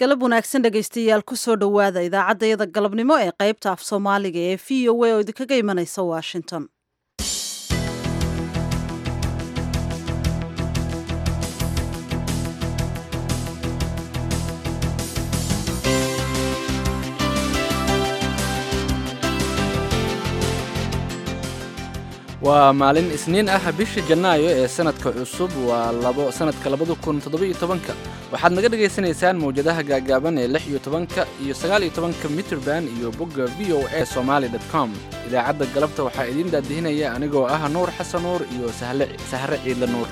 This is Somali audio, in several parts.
galab wanaagsan dhegaystayaal kusoo dhowaada idaacaddayada galabnimo ee qaybta af soomaaliga ee v o a oo idinkaga imanaysa washington waa maalin isniin ah bisha janaayo ee sanadka cusub waa labo sanadka labada kun toddoba-iyo tobanka waxaad naga dhagaysanaysaan mawjadaha gaagaaban ee lix iyo tobanka iyo sagaal iyo tobanka mitrband iyo bogga v o a somaali dot com idaacadda galabta waxaa idiin daadihinaya anigoo ah nuur xasan nuur iyo sahre ciidle nuur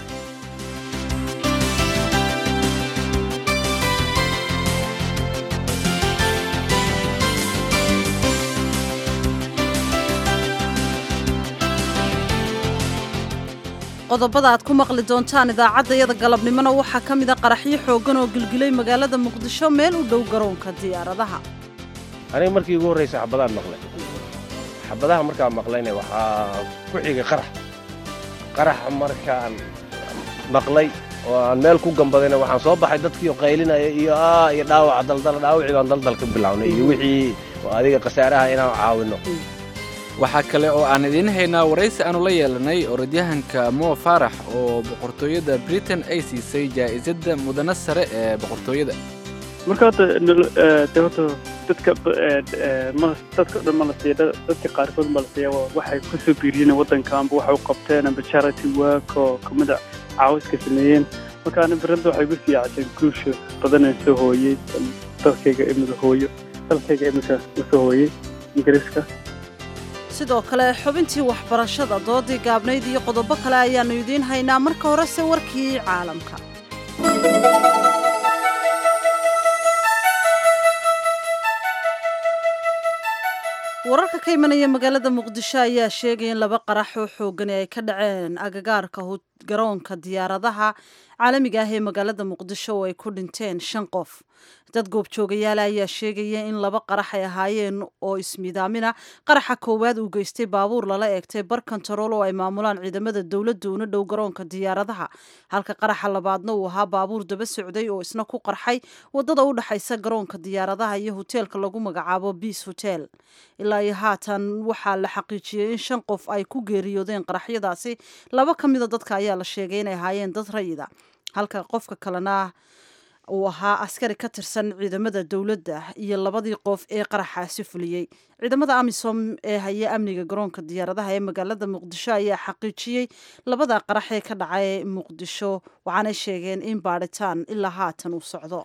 qodobada aad ku maqli doontaan idaacaddayada galabnimona waxaa ka mid a qaraxyo xooggan oo gilgilay magaalada muqdisho meel u dhow garoonka diyaaradaha aniga markii ugu horraysa xabadaan maqlay xabadaha markaan maqlayna waxaa ku xigay qarax qaraxa markaan maqlay oo aan meel ku gambadayna waxaan soo baxay dadkiio qaylinaya iyo aa iyo dhaawaca daldala dhaawacii baan daldal ka bilownay iyo wixii adiga khasaaraha inaan caawinno waxaa kale oo aan idiin haynaa waraysi aanu la yeelanay orodyahanka mo faarax oo boqortooyada britain ay siisay jaa'isadda mudana sare ee boqortooyada marka hadda de horta dadka dadka dhan ma la siiya dadka qaarkood ma la siiya waxay ku soo biiriyeen waddanka amba waxay u qabteen amba charity work oo kamida caawiska sameeyeen marka ani berada waxay igu siyaacatay guusha badanaan soo hooyey dalkayga imida hooyo dalkayga imika usoo hooyey ingiriiska sidoo kale xubintii waxbarashada doodii gaabnayd iyo qodobo kale ayaannu idiin haynaa marka horese warkii caalamka wararka ka imanaya magaalada muqdisho ayaa sheegaya in laba qarax oo xoogani ay ka dhaceen agagaarka garoonka diyaaradaha caalamiga ah ee magaalada muqdisho oo ay ku dhinteen shan qof dad goobjoogayaala ayaa sheegaya in laba qarax ay ahaayeen oo ismidaamina qaraxa koowaad uu geystay baabuur lala eegtay bar kontarool oo ay maamulaan ciidamada dowladda una dhow garoonka diyaaradaha halka qaraxa labaadna uu ahaa baabuur daba socday oo isna ku qarxay wadada u dhexaysa garoonka diyaaradaha iyo hoteelka lagu magacaabo biis hotel ilaa iyo haatan waxaa la xaqiijiyey in shan qof ay ku geeriyoodeen qaraxyadaasi laba ka mida dadka ayaa la sheegay inay ahaayeen dad rayida halka qofka kalena uu ahaa askari ka tirsan ciidamada dowladda iyo labadii qof ee qaraxaasi fuliyey ciidamada amisom ee haya amniga garoonka diyaaradaha ee magaalada muqdisho ayaa xaqiijiyey labada qarax ee ka dhacay muqdisho waxaanay sheegeen in baadhitaan ilaa haatan uu socdo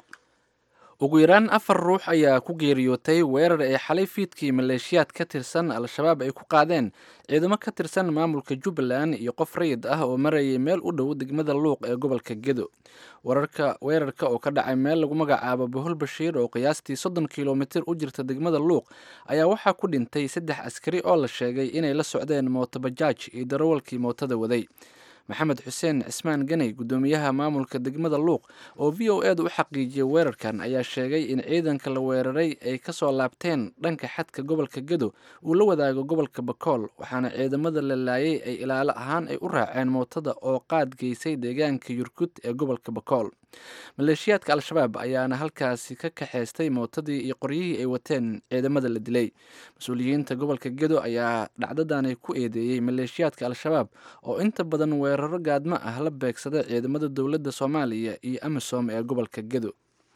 ugu yaraan afar ruux ayaa ku geeriyootay weerar ay xalay fiidkii maleeshiyaad ka tirsan al-shabaab ay ku qaadeen ciidamo ka tirsan maamulka jubbaland iyo qof rayid ah oo marayay meel u dhow degmada luuq ee gobolka gedo wararka weerarka oo ka dhacay meel lagu magacaabo bohol bashiir oo qiyaastii soddon kilomitir u jirta degmada luuq ayaa waxaa ku dhintay saddex askari oo la sheegay inay la socdeen mootobajaaj iyo darawalkii mootada waday maxamed xuseen cismaan ganey guddoomiyaha maamulka degmada luuq oo v o eeda u xaqiijiyey weerarkan ayaa sheegay in ciidanka la weeraray ay ka soo laabteen dhanka xadka gobolka gedo uu la wadaago gobolka bakool waxaana ciidamada la laayay ay ilaalo ahaan ay u raaceen mootada oo qaad geysay deegaanka yurkud ee gobolka bakool maleeshiyaadka al-shabaab ayaana halkaasi ka kaxaystay mootadii iyo qoryihii ay wateen ciidamada la dilay mas-uuliyiinta gobolka gedo ayaa dhacdadani ku eedeeyey maleeshiyaadka al-shabaab oo inta badan weeraro gaadmo ah la beegsada ciidamada dowladda soomaaliya iyo amisom ee gobolka gedo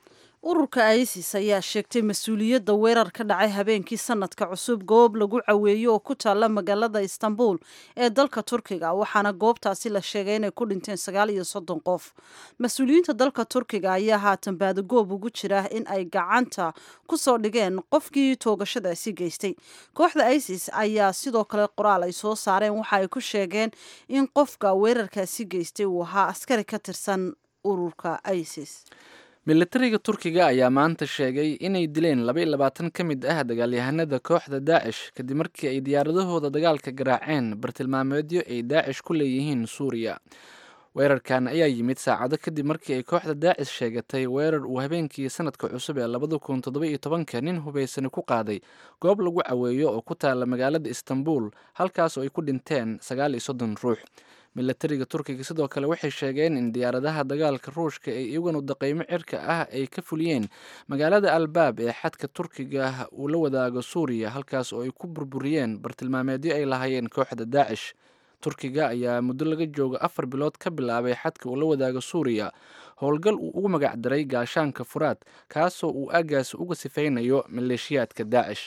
ururka isis ayaa sheegtay mas-uuliyadda weerar ka dhacay habeenkii sanadka cusub goob lagu caweeyo oo ku taalla magaalada istanbul ee dalka turkiga waxaana goobtaasi la sheegay inay ku dhinteen sagaal iyo soddon qof mas-uuliyiinta dalka turkiga ayaa haatan baadagoob ugu jira in ay gacanta ku soo dhigeen qofkii toogashadaasi geystay kooxda isis ayaa sidoo kale qoraal ay soo saareen waxa ay ku sheegeen in qofka weerarkaasi geystay uu ahaa askari ka tirsan ururka isis militariga turkiga ayaa maanta sheegay inay dileen laba iyo labaatan ka mid ah dagaalyahanada kooxda daacish kadib markii ay diyaaradahooda dagaalka garaaceen bartilmaameedyo ay daacish ku leeyihiin suuriya weerarkan ayaa yimid saacado kadib markii ay kooxda daacish sheegatay weerar uu habeenkii sanadka cusub ee labada kun toddoba iyo tobanka nin hubaysani ku qaaday goob lagu caweeyo oo ku taalla magaalada istanbul halkaas oo ay ku dhinteen sagaal iyo soddon ruux milatariga turkiga sidoo kale waxay sheegeen in diyaaradaha dagaalka ruushka ee iyaguna daqaymo cirka ah ay ka fuliyeen magaalada albaab ee xadka turkiga uu la wadaago suuriya halkaas oo ay ku burburiyeen bartilmaameedyo ay lahaayeen kooxda daacish turkiga ayaa muddo laga jooga afar bilood ka bilaabay xadka uu la wadaago suuriya howlgal uu ugu magac daray gaashaanka furaad kaasoo uu aagaasi uga sifaynayo maleeshiyaadka daacish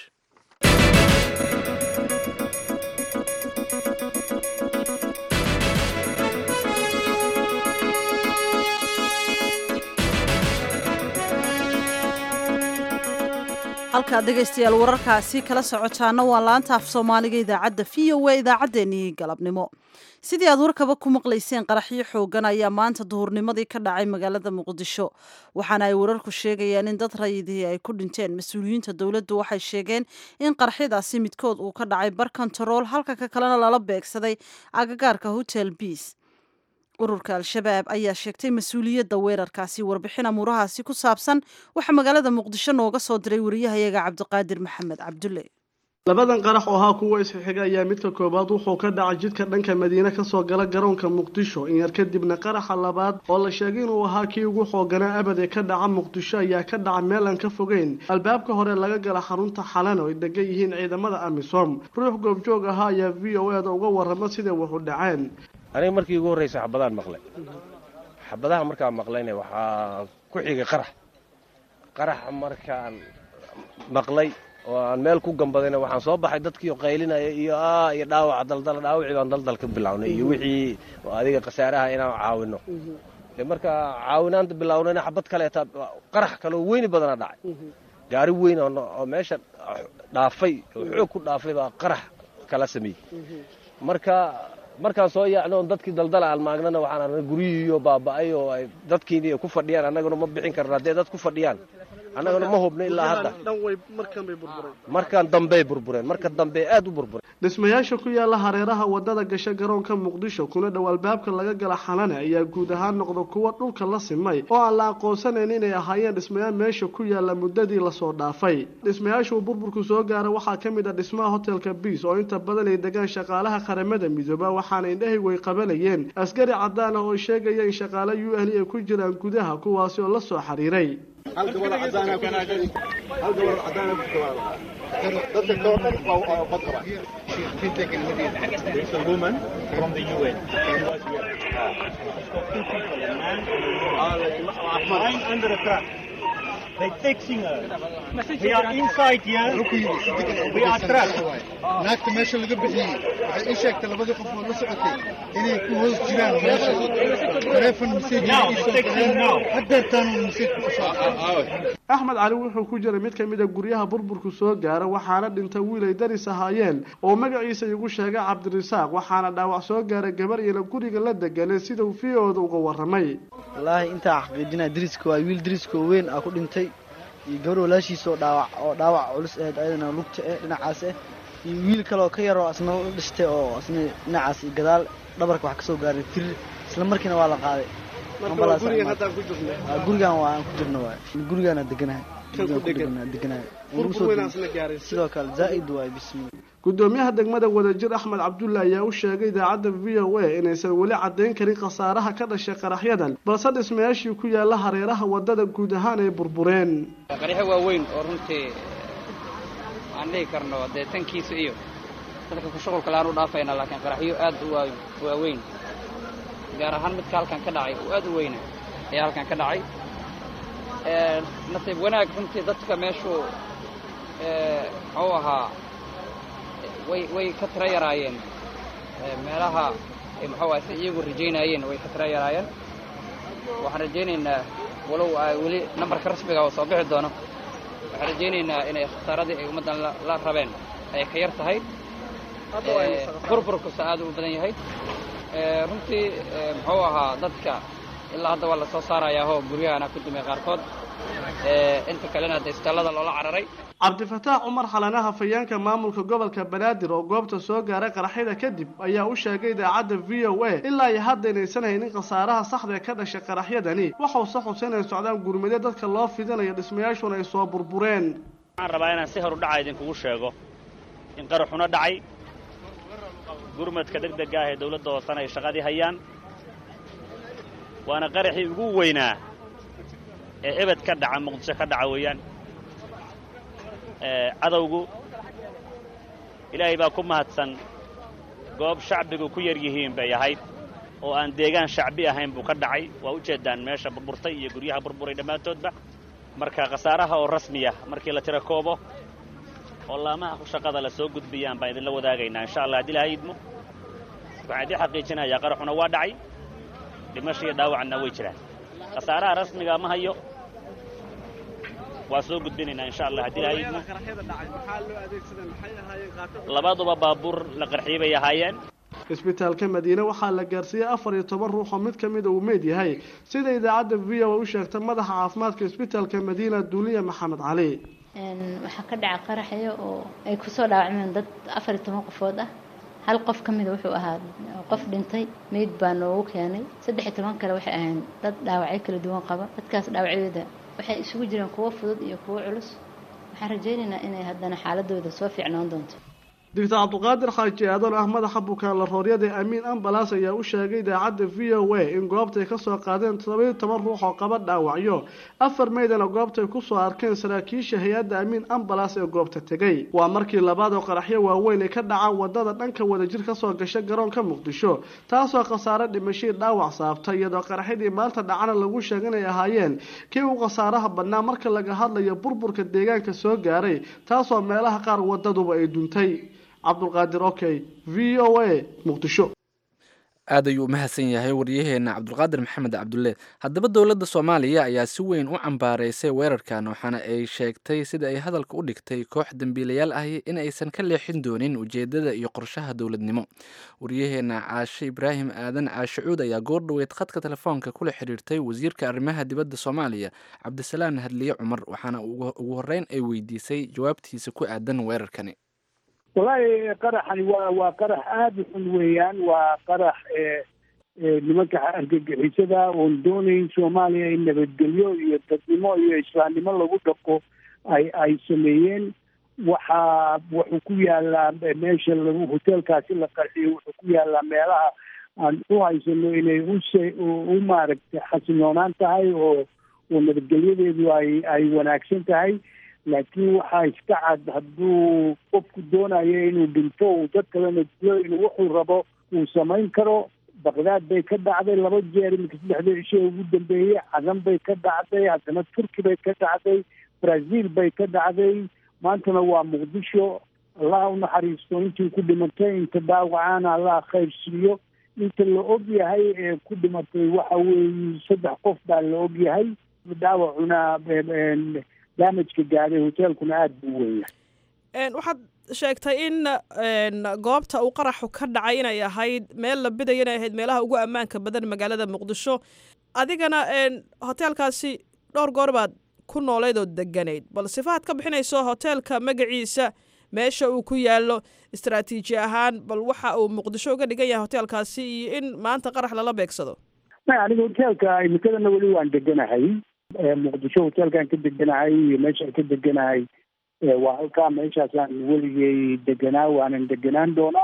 halkaad dhegaystayaal wararkaasi kala socotaana waa laanta af soomaaliga idaacadda v o a idaacaddeenii galabnimo sidii aad warkaba ku maqlayseen qaraxyo xoogan ayaa maanta duhurnimadii ka dhacay magaalada muqdisho waxaana ay wararku sheegayaan in dad rayidihii ay ku dhinteen mas-uuliyiinta dowladdu waxay sheegeen in qaraxyadaasi midkood uu ka dhacay bar kontarool halka ka kalena lala beegsaday agagaarka hotel biis ururka al-shabaab ayaa sheegtay mas-uuliyadda weerarkaasi warbixin amuurahaasi ku saabsan waxaa magaalada muqdisho nooga soo diray wariyahayaga cabdiqaadir maxamed cabdulle labadan qarax oo ahaa kuwa isxiga ayaa midka koowaad wuxuu ka dhacay jidka dhanka madiine kasoo gala garoonka muqdisho in yar kadibna qaraxa labaad oo la sheegay inuu ahaa kii ugu xooganaa abad ee ka dhaca muqdisho ayaa ka dhaca meel aan ka fogeyn albaabka hore laga gala xarunta xalan oo ay degan yihiin ciidamada amisom ruux goobjoog ahaa ayaa v o e da uga warrama siday wuxu dhaceen aniga markii ugu horraysa xabadaan maqlay xabadaha markaan maqlayna waxaa ku xigay qarax qarax markaan maqlay oo aan meel ku gambadayna waxaan soo baxay dadkii qaylinaya iyo a iyo dhaawaca daldala dhaawacii baan daldal ka bilownay iyo wixii adiga khasaaraha inaan caawino de marka caawinaanta bilownayna xabad kaleeta qarax kaleo weyni badana dhacay gaari weyn oo meesha dhaafay oo xoog ku dhaafay baa qarax kala sameeyey marka markaan soo yaacno on dadkii daldala almaagnana waxaan arnay guryihiiyo baaba'ay oo ay dadkiini ku fadhiyaan annaguna ma bixin karna hadday dad ku fadhiyaan annaguna ma hubno ilaa hadda markaan dambey burbureen marka dambe aad u burbureen dhismayaasha ku yaala hareeraha wadada gasha garoonka muqdisho kuna dhow albaabka laga gala xalane ayaa guud ahaan noqda kuwa dhulka la simay oo aan la aqoonsanayn inay ahaayeen dhismayaal meesha ku yaala muddadii lasoo dhaafay dhismayaasha uu burburku soo gaara waxaa ka mid ah dhismaha hotelka biis oo inta badan ay degaan shaqaalaha qaramada midooba waxaana indhahaygu ay qabanayeen askari cadaan ah oo sheegaya in shaqaale u ahli ay ku jiraan gudaha kuwaasi oo la soo xiriiray They're fixing her. We are inside here. We are trapped. naagta meesha laga bixiyey waxay ii sheegtay labadii qof oo la socotay inay ku hoos jiraan meesha taleefon message Now, ii it's soo fixing now. direen hadeertaan uu message ku soo axmed cali wuxuu ku jiray mid ka mid a guryaha burburku soo gaara waxaana dhintay wiil ay daris ahaayeen oo magaciisa igu sheegay cabdirasaaq waxaana dhaawac soo gaaray gabar iyana guriga la deganay sida uu v-ooda uga warramay wallaahi intaa xaqiijinaya dariska waa wiil dariska oo weyn ah ku dhintay iyo gabar walaashiisa oo dhaawac oo dhaawac culus ahayd ayadana lugta eh dhinacaas eh iyo wiil kale oo ka yar oo asna la dhistay oo asna dhinacaas iyo gadaal dhabarka wax ka soo gaaray tirir isla markiina waa la qaaday Ambulance guriga ama- haddaan ku jirnay Ah, gurigan waa aan ku jirno waay gurigaana deganahay Kan ku Gurigaan degan. deganahay burbur weyn asna gaaray sidoo kale zaa'id waay bismi gudoomiyaha degmada wadajir axmed cabdulle ayaa u sheegay idaacadda v o a inaysan weli caddayn karin khasaaraha ka dhashay qaraxyadan balse dhismayaashii ku yaala hareeraha wadada guud ahaan ay burbureen qaraxyo waaweyn oo runtii aan dhihi karno dee tankiisa iyo dadka ku shuqulka laan u dhaafayna laakiin qaraxyo aad u waa- waaweyn gaar ahaan midka halkan ka dhacay oo aad u weyna ayaa halkan ka dhacay Ee, nasiib wanaag runtii dadka meeshu ee, muxuu ahaa way way ka tira yaraayeen Ee, meelaha ay muxuu ahaa si iyagu rajaynayeen way ka tira yaraayeen waxaan rajaynaynaa walow ay weli nambarka rasmiga oo soo bixi doono waxaan rajaynaynaa inay khasaaradii ay ummaddan la- la rabeen ay ka yar tahay Ee, burburkusa aad u badan yahay Ee, runtii ee, muxuu ahaa dadka ilaa hadda waa la soo saarayaa oo guryahana ku dumay qaarkood Ee, inta kalena hadda isbitaallada loola cararay cabdifataax cumar xalanaha fayaanka maamulka gobolka banaadir oo goobta soo gaaray qaraxyada kadib ayaa u sheegay idaacadda v o a ilaa iyo hadda inaysan haynin khasaaraha saxda ee ka dhashay qaraxyadani waxause xusay inay socdaan gurmade dadka loo fidinayo dhismayaashuna ay soo burbureen waxaan rabaa inaan si horu dhaca idinkugu sheego in qaraxuna dhacay gurmadka degdega ah ee dawladda hoosena ay shaqadii hayaan waana qaraxii ugu weynaa ee ebed ka dhaca muqdisho ka dhaca weeyaan cadowgu ilaahay baa ku mahadsan goob shacbigu ku yar yihiin bay ahayd oo aan deegaan shacbi ahayn buu ka dhacay waa ujeeddaan meesha burburtay iyo guryaha burburay dhammaantoodba marka khasaaraha oo rasmiya markii la tiro koobo oo laamaha ku shaqada la soo gudbiyaan baan idinla wadaagaynaa insha allah haddii ilahay idmo waxaan idiin xaqiijinayaa qaraxuna waa dhacay dhimasho iyo dhaawacna way jiraan khasaaraha rasmiga ma hayo waa soo gudbinaynaa insha allah haddii ilahay idmo labaduba baabuur la qarxiyey bay ahaayeen isbitaalka madiine waxaa la gaarsiiyey afar iyo toban ruux oo mid ka mida uu meyd yahay sida idaacadda v o u sheegtay madaxa caafimaadka isbitaalka madiina duuliya maxamed cali waxaa ka dhaca qaraxyo oo ay kusoo dhaawacmeen dad afar iyo toban qofood ah hal qof ka mida wuxuu ahaa qof dhintay meyd baa noogu keenay saddex iyo toban kale waxay ahayn dad dhaawacyo kala duwan qaba dadkaas dhaawacyadooda waxay isugu jireen kuwo fudud iyo kuwo culus waxaan rajaynaynaa inay haddana xaaladooda soo fiicnaan doonto doctor cabdiqaadir xaaji aadan ah madaxa bukaan la rooryada amiin ambalaas ayaa u sheegay idaacadda v o a in goobtay kasoo qaadeen todobaiyo toban ruux oo qaba dhaawacyo afar meydana goobtay kusoo arkeen saraakiisha hay-adda amiin ambalaas ee goobta tegay waa markii labaad oo qaraxyo waaweyn ay ka dhacaan wadada dhanka wadajir kasoo gasha garoonka muqdisho taasoo khasaare dhimashii dhaawac saabtay iyadoo qaraxyadii maanta dhacana lagu sheegay inay ahaayeen kii u khasaaraha badnaa marka laga hadlayo burburka deegaanka soo gaaray taasoo meelaha qaar wadaduba ay duntay cabdulqaadir okey v o a muqdisho aad ayuu umahadsan yahay waryaheena cabdulqaadir maxamed cabdulle haddaba dowladda soomaaliya ayaa si weyn u cambaaraysay weerarkan waxaana ay sheegtay sida ay hadalka u dhigtay koox dembiilayaal ahi in aysan ka leexin doonin ujeedada iyo qorshaha dowladnimo waryaheena caashe ibraahim aadan caashe cuud ayaa goor dhoweed khadka telefoonka kula xiriirtay wasiirka arrimaha dibadda soomaaliya cabdisalaan hadliye cumar waxaana ugu horreyn ay weydiisay jawaabtiisa ku aadan weerarkani wallaahi qaraxani waa waa qarax aada u xun weeyaan waa qarax nimanka argagixisada oon doonayn soomaaliya in nabadgelyo iyo dadnimo iyo islaamnimo lagu dhaqo ay ay sameeyeen waxaa wuxuu ku yaalaa meesha lagu hoteelkaasi la qarxiyo wuxuu ku yaalaa meelaha aan u haysano inay use u maaragtay xasiloonaan tahay oo oo nabadgelyadeedu ay ay wanaagsan tahay laakiin waxaa iska cad hadduu qofku doonayo inuu dhinto uu dad kalena dilo inuu wuxuu rabo uu samayn karo baqdaad bay ka dhacday laba jeer iminka saddexda cishe ugu dambeeyey cadan bay ka dhacday haddana turki bay ka dhacday brazil bay ka dhacday maantana waa muqdisho allah u naxariisto intii ku dhimatay inta dhaawacaana allah khayr siiyo inta la og yahay ee ku dhimatay waxa weeye saddex qof baa la og yahay dhaawacuna damajka gaadhay hoteelkuna aada buu weeya waxaad sheegtay in goobta uu qaraxu ka dhacay inay ahayd meel la bidayo inay ahayd meelaha ugu ammaanka badan magaalada muqdisho adigana hoteelkaasi dhowr goor baad ku noolayd oo deganayd bal sifahaad ka bixinayso hoteelka magaciisa meesha uu ku yaalo istaraatiiji ahaan bal waxa uu muqdisho uga dhigan yahay hoteelkaasi iyo in maanta qarax lala beegsado maya aniga hoteelka imikadana weli waan deganahay muqdisho hoteelkaan ka deganahay iyo meeshaan ka deganahay waa halkaa meeshaasaan weligay deganaa waanan deganaan doonaa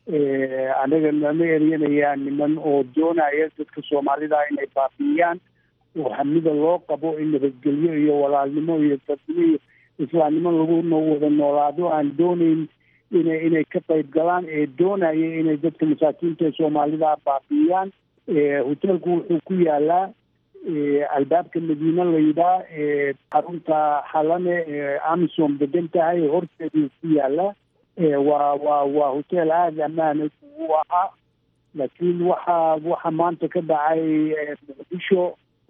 anaga nama eryanaya niman oo doonaya dadka soomaalida inay baabi'iyaan oo hamida loo qabo in nabadgelyo iyo walaalnimo iyo dadnimo iyo islaamnimo lagu wada noolaado aan doonayn ina inay ka qayb galaan ee doonaya inay dadka masaakiinta ee soomaalida baabi'iyaan hoteelku wuxuu ku yaalaa albaabka madiine layidhaa xarunta xalane amisom degan tahay horteeduu ku yaalaa waa waa waa hotel aada ammaana u ahaa laakiin waxa waxa maanta ka dhacay muqdisho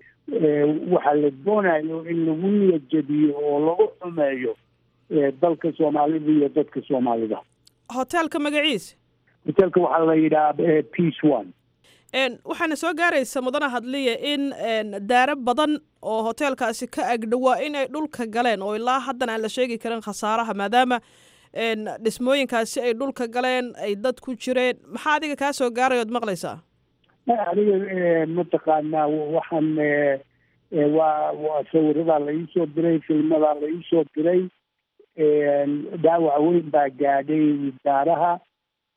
waxaa la doonayo in lagu niyadjediyo oo lagu xumeeyo dalka soomaalida iyo dadka soomaalida hoteelka magaciisa hoteelka waxaa la yidhaha peace one waxaana soo gaaraysa mudana hadliya in daaro badan oo hoteelkaasi ka agdhowaa in ay dhulka galeen oo ilaa haddana aan la sheegi karin khasaaraha maadaama dhismooyinkaasi ay dhulka galeen ay dad ku jireen maxaa adiga kaa soo gaaray ood maqlaysaa aniga mataqaanaa waxaan waa waa sawiradaa la iisoo diray filmadaa la iisoo diray dhaawac weyn baa gaadhay daaraha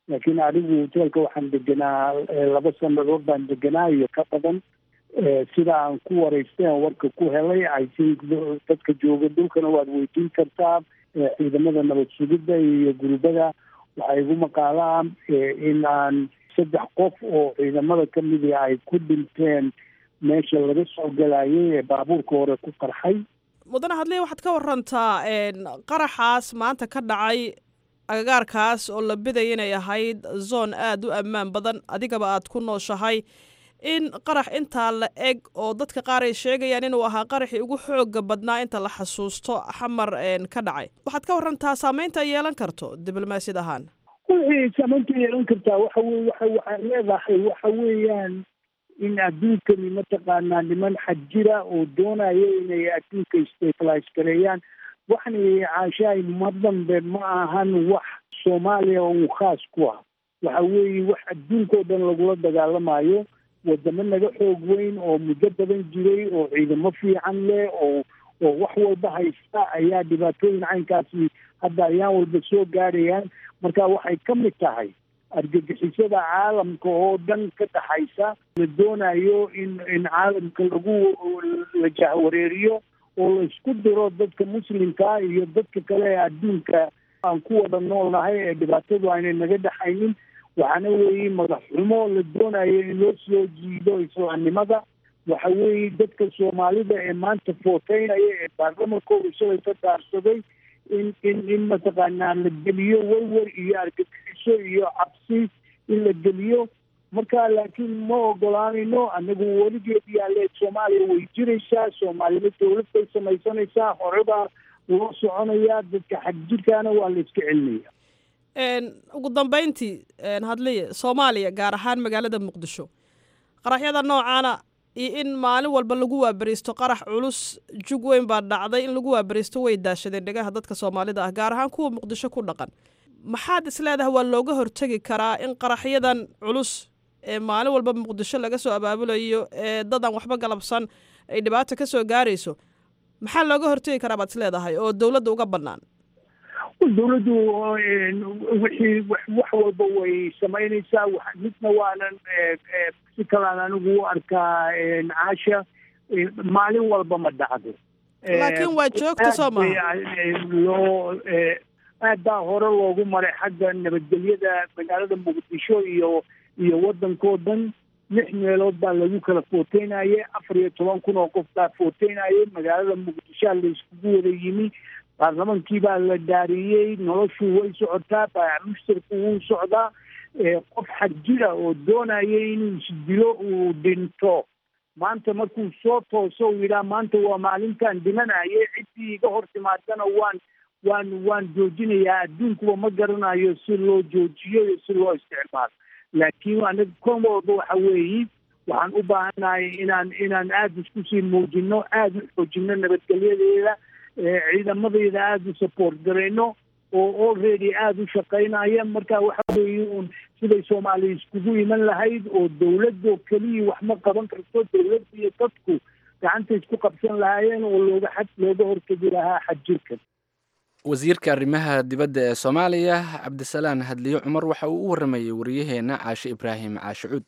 laakiin anigu hoteelka waxaan deganaa laba sanadood baan deganaa iyo ka badan sida aan ku waraystay aan warka ku helay i think dadka jooga dhulkana waad weydiin kartaa ciidamada nabad sugidda iyo gurubada waxaa igu maqaalaa in aan saddex qof oo ciidamada ka midi ay ku dhinteen meesha laga soo galayay ee baabuurka hore ku qarxay mudane hadley waxaad ka warantaa qaraxaas maanta ka dhacay agagaarkaas oo la bidaya inay ahayd zoon aada u ammaan badan adigaba aad ku nooshahay in qarax intaa la eg oo dadka qaar ay sheegayaan inuu ahaa qaraxii ugu xooga badnaa inta la xasuusto xamar ka dhacay waxaad ka warantaa saameynta ay yeelan karto diblomaasiyad ahaan wixii saameynta yeelan kartaa waxa weye waxa waxay leedahay waxa weeyaan in adduunkani mataqaanaa niman xajira oo doonaya inay adduunka stabilize gareeyaan waxna caashaay ma dambe ma ahan wax soomaaliya uu khaas ku ah waxa weeye wax adduunkao dhan lagula dagaalamayo wadamo naga xoog weyn oo muddo badan jiray oo ciidamo fiican leh oo oo wax walba haysta ayaa dhibaatooyin caynkaasi hadda ayaan walba soo gaadhayaan marka waxay ka mid tahay argagixisada caalamka oo dhan ka dhaxaysa la doonayo in in caalamka lagu la jahwareeriyo oo la isku diro dadka muslimka iyo dadka kale ee adduunka aan ku wada noolnahay ee dhibaatadu aynay naga dhaxaynin waxaana weeye madax xumo la doonayo in loo soo jiido islaamnimada waxa weeye dadka soomaalida ee maanta footeynaya ee baarlamankooda shalay ka daarsaday in in in mataqaanaa la geliyo werwer iyo argagixiso iyo cabsi in la geliyo marka laakiin ma ogolaanayno anagu weligeed yaale soomaaliya way jiraysaa soomaalida dawlad bay samaysanaysaa horebaa loo soconayaa dadka xagjirkaana waa la iska celinaya ugu dambeyntii hadliye soomaaliya gaar ahaan magaalada muqdisho qaraxyada noocaana iyo in maalin walba lagu waabariisto qarax culus jug weyn baa dhacday in lagu waabariisto way daashadeen dhegaha dadka soomaalida ah gaar ahaan kuwa muqdisho ku dhaqan maxaad isleedahay waa looga hortegi karaa in qaraxyadan culus ee maalin walba muqdisho laga soo abaabulayo ee dadan waxba galabsan ay dhibaato ka soo gaarayso maxaa looga hortegi karaa baad isleedahay oo dowladda uga bannaan dawladdu wixii wax walba way samaynaysaa midna waanan si kalaan anigu u arkaa caasha maalin walba ma dhacdo laakiin waa joogta soo maha loo aad baa hore loogu maray xagga nabadgelyada magaalada muqdisho iyo iyo waddankao dhan lix meelood baa lagu kala footeynayay afar iyo toban kun oo qof baa footeynayay magaalada muqdishoa la iskugu wada yimi baarlamankii baa la dhaariyey noloshu way socotaa baayac mushtarku wuu socdaa qof xagjira oo doonaya inuu isdilo uu dhinto maanta markuu soo tooso uu yidhaha maanta waa maalintan dhimanaya ciddii iga hor timaadana waan waan waan joojinayaa adduunkuba ma garanayo si loo joojiyo iyo si loo isticmaalo laakiin anaga kon walba waxa weeyi waxaan u baahannahay inaan inaan aada isku sii muujino aada u xoojino nabadgelyadeeda ciidamadayda aada u support garayno oo already aada u shaqaynaya marka waxa weeye un siday soomaaliya iskugu iman lahayd oo dawladdo keliya wax ma qaban karto dawladda iyo dadku gacanta isku qabsan lahaayeen oo looga xad looga hortegi lahaa xadjirkan wasiirka arrimaha dibadda ee soomaaliya cabdisalaan hadliyo cumar waxa uu u warramayey wariyaheenna caashe ibraahim caashe cuud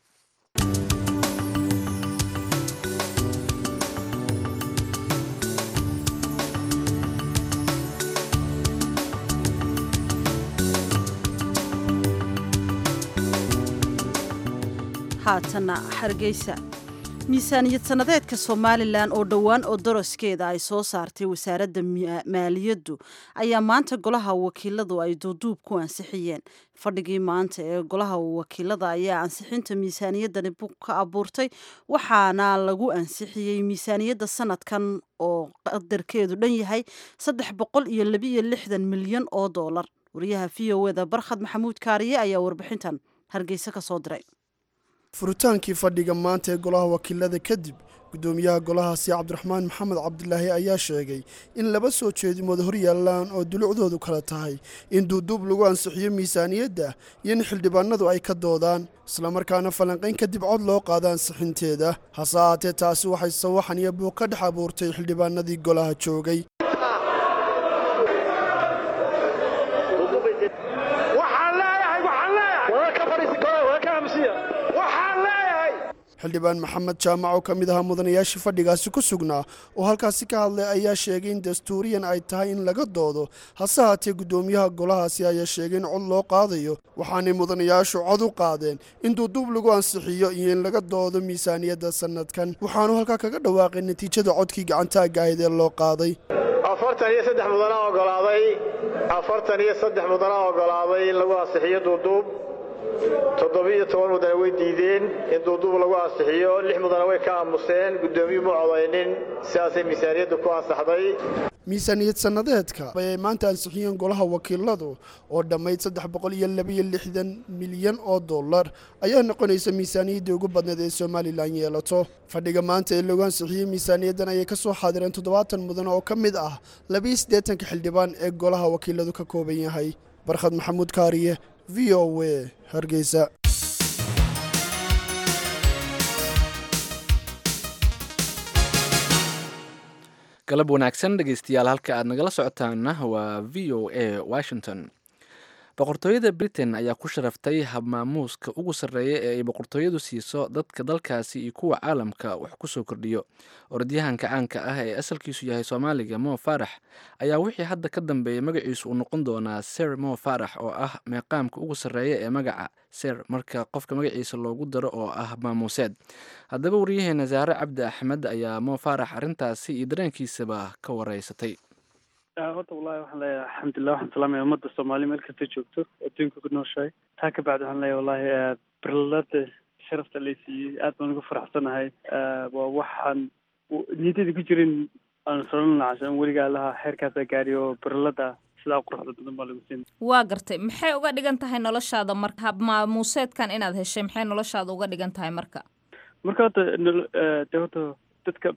haatana hargeysa miisaaniyad sannadeedka somalilan oo dhowaan oo daroskeeda ay soo saartay wasaaradda maaliyaddu ayaa maanta golaha wakiiladu ay duuduub ku ansixiyeen fadhigii maanta ee golaha wakiilada ayaa ansixinta miisaaniyaddani bug ka abuurtay waxaana lagu ansixiyey miisaaniyadda sanadkan oo qadarkeedu dhan yahay saddex boqol iyo labiiyo lixdan milyan oo doolar wariyaha v o eda barkhad maxamuud kaariye ayaa warbixintan hargeysa ka soo diray furitaankii fadhiga maanta ee golaha wakiilada kadib guddoomiyaha golahaasi cabdiraxmaan maxamed cabdilaahi ayaa sheegay in laba soo jeedimood hor yaallaan oo dulucdoodu kala tahay in duuduub lagu ansixiyo miisaaniyadda iyo in xildhibaanadu ay ka doodaan islamarkaana falanqayn kadib cod loo qaado ansixinteeda hase ahaatee taasi waxay sawaxan iyo buuq ka dhex abuurtay xildhibaanadii golaha joogay xildhibaan maxamed jaamac oo ka mid ahaa mudanayaashii fadhigaasi ku sugnaa oo halkaasi ka hadlay ayaa sheegay in dastuuriyan ay tahay in laga doodo hase haatee guddoomiyaha golahaasi ayaa sheegay in cod loo qaadayo waxaanay mudanayaashu cod u qaadeen in duuduub lagu ansixiyo iyo in laga doodo miisaaniyadda sannadkan waxaanu halkaa kaga dhawaaqay natiijada codkii gacantaagga ahayd ee loo qaaday afartan iyo saddex mudana ogolaaday afartan iyo saddex mudana ogolaaday in lagu ansixiyo duuduub toddobiiyo toban mudane way diideen in duuduub lagu ansixiyo lix mudane way ka aamuseen guddoomiyuu ma codaynin sidaasay miisaaniyaddu ku ansaxday miisaaniyad sannadeedka ayay maanta ansixiyeen golaha wakiiladu oo dhammayd saddex boqol iyo labaiyo lixdan milyan oo dollar ayaa noqonaysa miisaaniyaddii ugu badneed ee somalilan yeelato fadhiga maanta ee lagu ansixiyey miisaaniyaddan ayay ka soo xaadireen toddobaatan mudan oo ka mid ah labaiyo siddeetanka xildhibaan ee golaha wakiiladu ka kooban yahay barkhad maxamuud kaariye v o a hargeysa galab wanaagsan dhegeystayaal halka aad nagala socotaana waa v o a washington boqortooyada britain ayaa ku sharaftay habmaamuuska ugu sarreeya ee ay boqortooyadu siiso dadka dalkaasi iyo kuwa caalamka wax ku soo kordhiyo orodyahanka caanka ah ee asalkiisu yahay soomaaliga mo farax ayaa wixii hadda ka dambeeyay magaciisu uu noqon doonaa ser mo farax oo ah meeqaamka ugu sarreeya ee magaca ser marka qofka magaciisa loogu daro oo ah maamuuseed haddaba waryaheena saare cabdi axmed ayaa mo farax arrintaasi iyo dareenkiisaba ka wareysatay horta wallahi waxaan leeyahay alxamdulilah waxaan salaamaya ummadda soomaaliya meel kasta joogto adduunka ku nooshahay taa ka bacdi waxaan leeyahay wallahi berlada sharafta lay siiyey aad baan ugu faraxsanahay waa waxaan niyadeyda ku jirin aan solan lacashan weligaa lahaa xeerkaasaa gaadhi oo berlada sidaa quruxda badan baa lagu siin waa gartay maxay uga dhigan tahay noloshaada marka hab maamuuseedkan inaad heshay maxay noloshaada uga dhigan tahay marka marka horta de horta dadka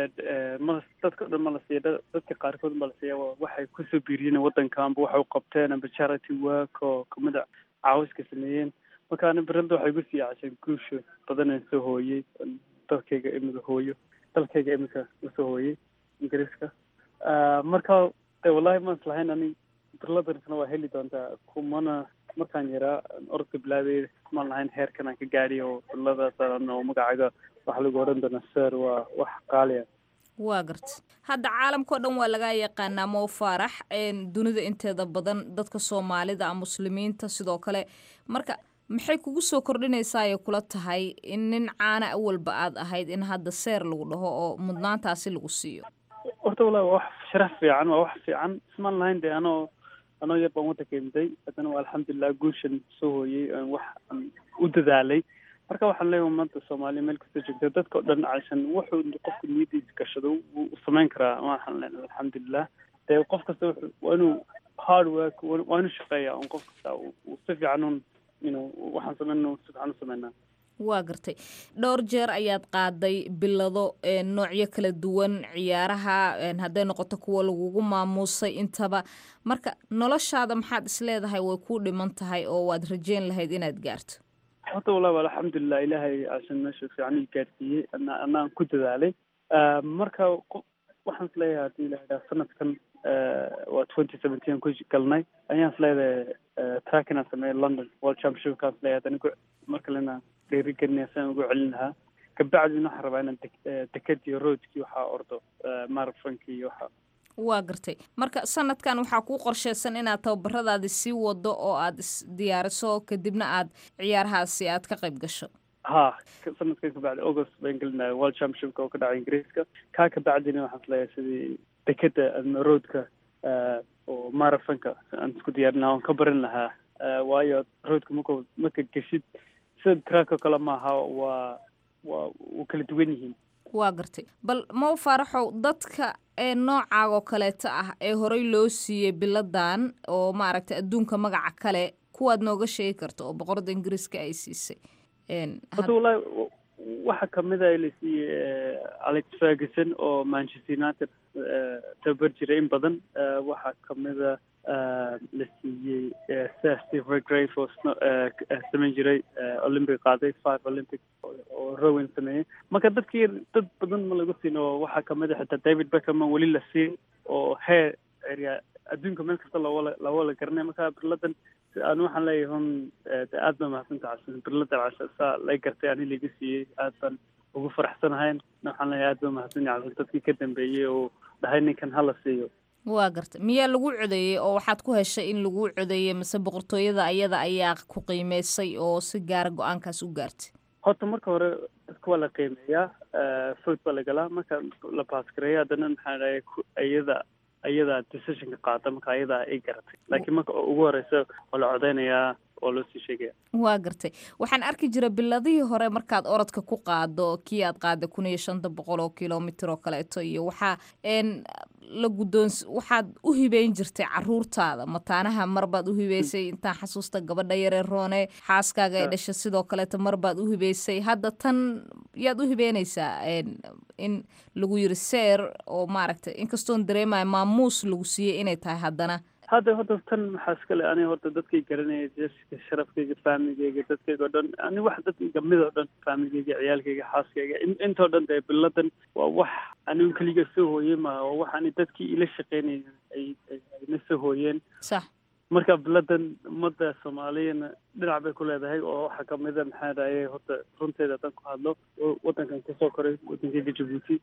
ma dadka o dhan ma la siiya dadka qaarkood ma la siiya waxay kusoo biiriyeen waddanka amba waxay u qabteen amba charity work oo kamida caawiska sameeyeen marka ani berada waxay igu sii casheen guusha badanaan soo hooyey dalkayga imika hooyo dalkayga imika usoo hooyey ingiriiska marka de wallahi ma islahayn ani berladanisna waa heli doontaa kumana markaan yaraa orodka bilaabay kumaan lahayn heerkan aan ka gaadhiy oo berladaasan oo magacaga waxa lagu odhan doonaa ser waa wax qaaliya waa garta hadda caalamkao dhan waa laga yaqaanaa mo faarax dunida inteeda badan dadka soomaalida muslimiinta sidoo kale marka maxay kugu soo kordhinaysaa ay kula tahay in nin caana awalba aad ahayd in hadda seer lagu dhaho oo mudnaantaasi lagu siiyo horta wallahi waa wax sharaf fiican waa wax fiican ismaan lahayn de anoo anoo yar baan waddanka imday haddana waa alxamdulilah guushan soo hooyey wax aan u dadaalay marka waxaan leeyahay maanta soomaaliya meel kasta joogta dadka o dhan cashan wuxuu qofku niyadiisa gashado wuu samayn karaa waxaan leenahay alxamdulilah dee qof kasta wuxuu waa inuu hard work waa inuu shaqeeya un qof kasta uu si fiican un inuu waxaan sameyn si fiican u sameynaa waa gartay dhowr jeer ayaad qaaday bilado noocyo kala duwan ciyaaraha hadday noqoto kuwa lagugu maamuusay intaba marka noloshaada maxaad isleedahay way kuu dhiman tahay oo waad rajeyn lahayd inaad gaarto horta wallahi waa alxamdulilah ilaahay cashan meesha fiican ii gaarsiiyey ana anaan ku dadaalay marka waxaan is leeyahay haddii la idhaha sanadkan waa twenty seventeen ku galnay ayaan is leedahay track inaan sameeyo london world championshipkaan is leeyahay haddana mar kalena dhiirigelinaya siaan ugu celin lahaa kabacdina waxaan rabaa inaan dekadii roadkii waxaa ordo marathonki iyo waxa waa gartay marka sanadkan waxaa kuu qorsheysan inaad tababaradaadi sii wado oo aad isdiyaariso kadibna aad ciyaarahaasi aad ka qayb gasho ha sanadkan kabacdi august baan gelinaya world championshipka oo ka dhacay ingiriiska kaa kabacdina waxaan isleeyahay sidii dekeda ama roadka oo marathonka aan isku diyaarin lahaa oon ka barin lahaa waayo roadka marka marka geshid sida track oo kale maaha waa waa u kala duwan yihiin waa gartay bal mow faaraxow dadka ee noocaagoo kaleeto ah ee horey loo siiyey biladan oo maaragtay adduunka magaca kale kuwaad nooga sheegi karto oo boqorada ingiriiska ay siisay horta wallahi waxa kamida la siiyey alex ferguson oo manchester united tabar jiray in badan waxaa kamida la siiyey sir steve regrave oo samayn jiray olympic qaaday five olympic oo rowan sameeyey marka dadkii dad badan ma lagu siin oo waxaa kamid a xitaa david beckham weli la siin oo heer area adduunka meel kasta looga looga garanay marka birladan aan waxaan leeyahay hun de aad baa mahadsanta cabsan birladan casha saa lay gartay ani laga siiyey aad baan ugu faraxsanahayn waxaan leeyahay aad baa mahadsan yahay cabsan dadkii ka dambeeyey oo dhahay ninkan hala siiyo waa garta miyaa lagu codeeyey oo waxaad ku heshay in lagu codeeyey mase boqortooyada ayada ayaa ku qiimeysay oo si gaara go-aankaas u gaartay horta marka hore dadka waa la qiimeeyaa food baa la galaa marka la baasgareeya haddana maxaa dhahay iyada ayadaa decisionka qaata marka ayadaa ay garatay laakiin marka ugu horeysa waa la codeynayaa oo loo sii sheegaya waa gartay waxaan arki jira biladihii hore markaad orodka ku qaado kii aad qaada kun iyo shanta boqol oo kilomitr oo kaleeto iyo waxaa n la guddoons waxaad u hibeyn jirtay caruurtaada mataanaha marbaad u hibeysay intaan xasuusta gabadha yaree roone xaaskaaga ay dhashay sidoo kaleeto marbaad u hibeysay hadda tan yaad u hibeynaysaa in lagu yiri seer oo maaragtay inkastoon dareemaya maamuus lagu siiyey inay tahay haddana hadda hadda tan maxaa iskale ani horta dadkay garanaya jeska sharafkayga faamigayga dadkayga o dhan ani wax dadkayga mid oo dhan faamigayga ciyaalkayga xaaskayga intoo dhan dee biladan waa wax anigu keliga soo hooye ma waa wax ani dadkii ila shaqeynaya ay ayna soo hooyeen sax marka biladan ummadda soomaaliyana dhinac bay ku leedahay oo waxaa kamida maxaa dhahaye horta runteeda haddaan ku hadlo wadankan kasoo koray wadankayga jabuuti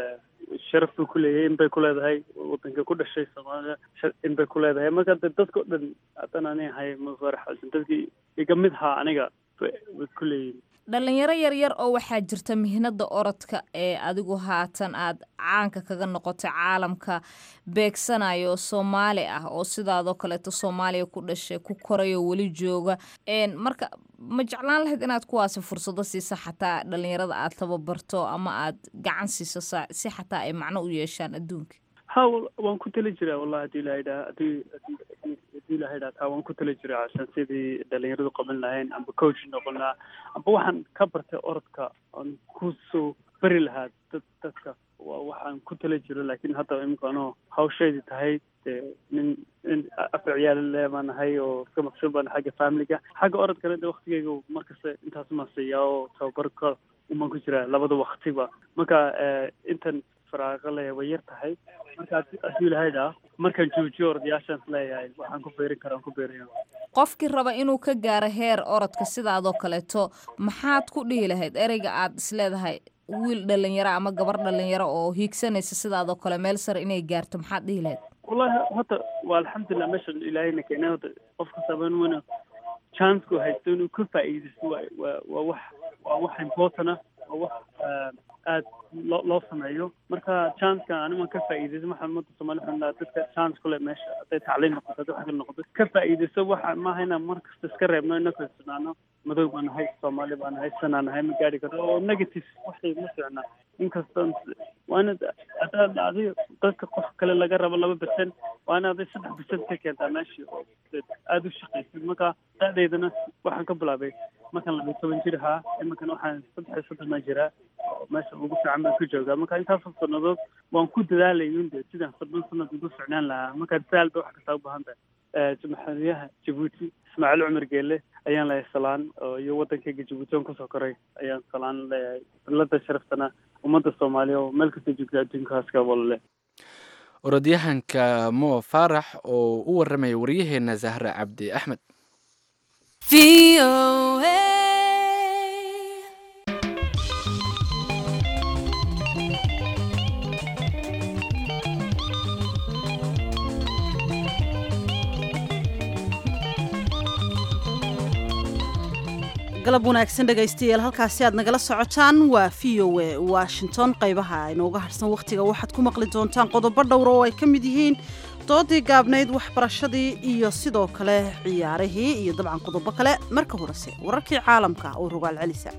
sharaf buu ku leeyahay in bay ku leedahay wadanka ku dhashay soomaaliya in bay ku leedahay marka de dadka o dhan haddaan ani ahay mafarax xasan dadkii iga mid haa aniga way ku leeyihin dhalinyaro yaryar oo waxaa jirta mihnada orodka ee adigu haatan aad caanka kaga noqotay caalamka beegsanayo soomaali ah oo sidaadoo kaleeto soomaaliya ku dhashay ku korayo weli jooga marka ma jeclaan lahayd inaad kuwaasi fursado siisa xataa dhalinyarada aad tababarto ama aad gacan siiso si xataa ay macno u yeeshaan adduunka ha waan ku tali jiraa wallahi hadii ilahay dhaa hadii hadii ilahay dhaa taa waan ku tali jiraa cashan sidii dhalinyaradu qaban lahayn amba coach noqon lahaa amba waxaan ka bartay orodka aan kusoo beri lahaa dad dadka waa waxaan ku tali jiro laakiin hadda imika anoo hawsheedii tahay dee nin nin afar ciyaal le baan nahay oo iska maqsuud baan xagga familiga xagga orodkana de waktigeyga markasta intaas maan siiyaa oo tababarka umaan ku jiraa labada waktiba marka intan faraaqo leeyahay way yar tahay marka haddii ilahay dhaa markaan joojiyo orodyaashaans leeyahay waxaan ku beerin karaan ku beeraya qofkii raba inuu ka gaaro heer orodka sidaadoo kaleeto maxaad ku dhihi lahayd ereyga aad isleedahay wiil dhalinyaro ama gabar dhalinyaro oo hiigsanaysa sidaadoo kale meel sare inay gaarto maxaad dhihi lahayd wallahi horta waa alxamdulilah meeshan ilaahayna keenay horta qof kastaba inuu chancku haysto inuu ka faa'iidaysto waa waa waa wax waa wax important ah waa wax aad loo loo sameeyo marka chanceka animan ka faa'iidayso waxaan ummadda soomaali waxaan dhahaa dadka chance kule meesha hadday tacliin noqoto hadday wax kale noqoto ka faa'iidayso waxa maaha inaan mar kasta iska reebno inaka isnaano madow baan nahay soomaali baan nahay sanaa nahay ma gaari karno oo negative waxay ma ficna inkastoo waa inaad haddaad adiga dadka qof kale laga rabo laba percent waa in aday saddex percent ka keentaa meeshii oo aada u shaqaysid marka da'deydana waxaan ka bilaabay markaan laba toban jir ahaa iminkan waxaan saddex iyo soddon baan jiraa meesha ugu fiican baan ku joogaa marka intaasoo sannadood waan ku dadaalayun de sidaan soddon sanad ugu ficnaan lahaa marka dadaal bay wax kastaa u baahan tahay madaxweynaha jabuuti ismaaciil cumar geele ayaan leeyahay salaan iyo waddankayga jabuuti oon kusoo koray ayaan salaan leeyahay bilada sharaftana ummadda soomaaliya oo meel kasta joogta adduunkaaska walale orodyahanka mo faarax oo u waramaya waryaheena zahra cabdi axmed galab wanaagsan dhegaystayaal halkaasi aad nagala socotaan waa v o e washington qaybaha inooga harsan wakhtiga waxaad ku maqli doontaan qodobo dhowra oo ay ka mid yihiin doodii gaabnayd waxbarashadii iyo sidoo kale ciyaarihii iyo dabcan qodobo kale marka horese wararkii caalamka oo rogaal celisa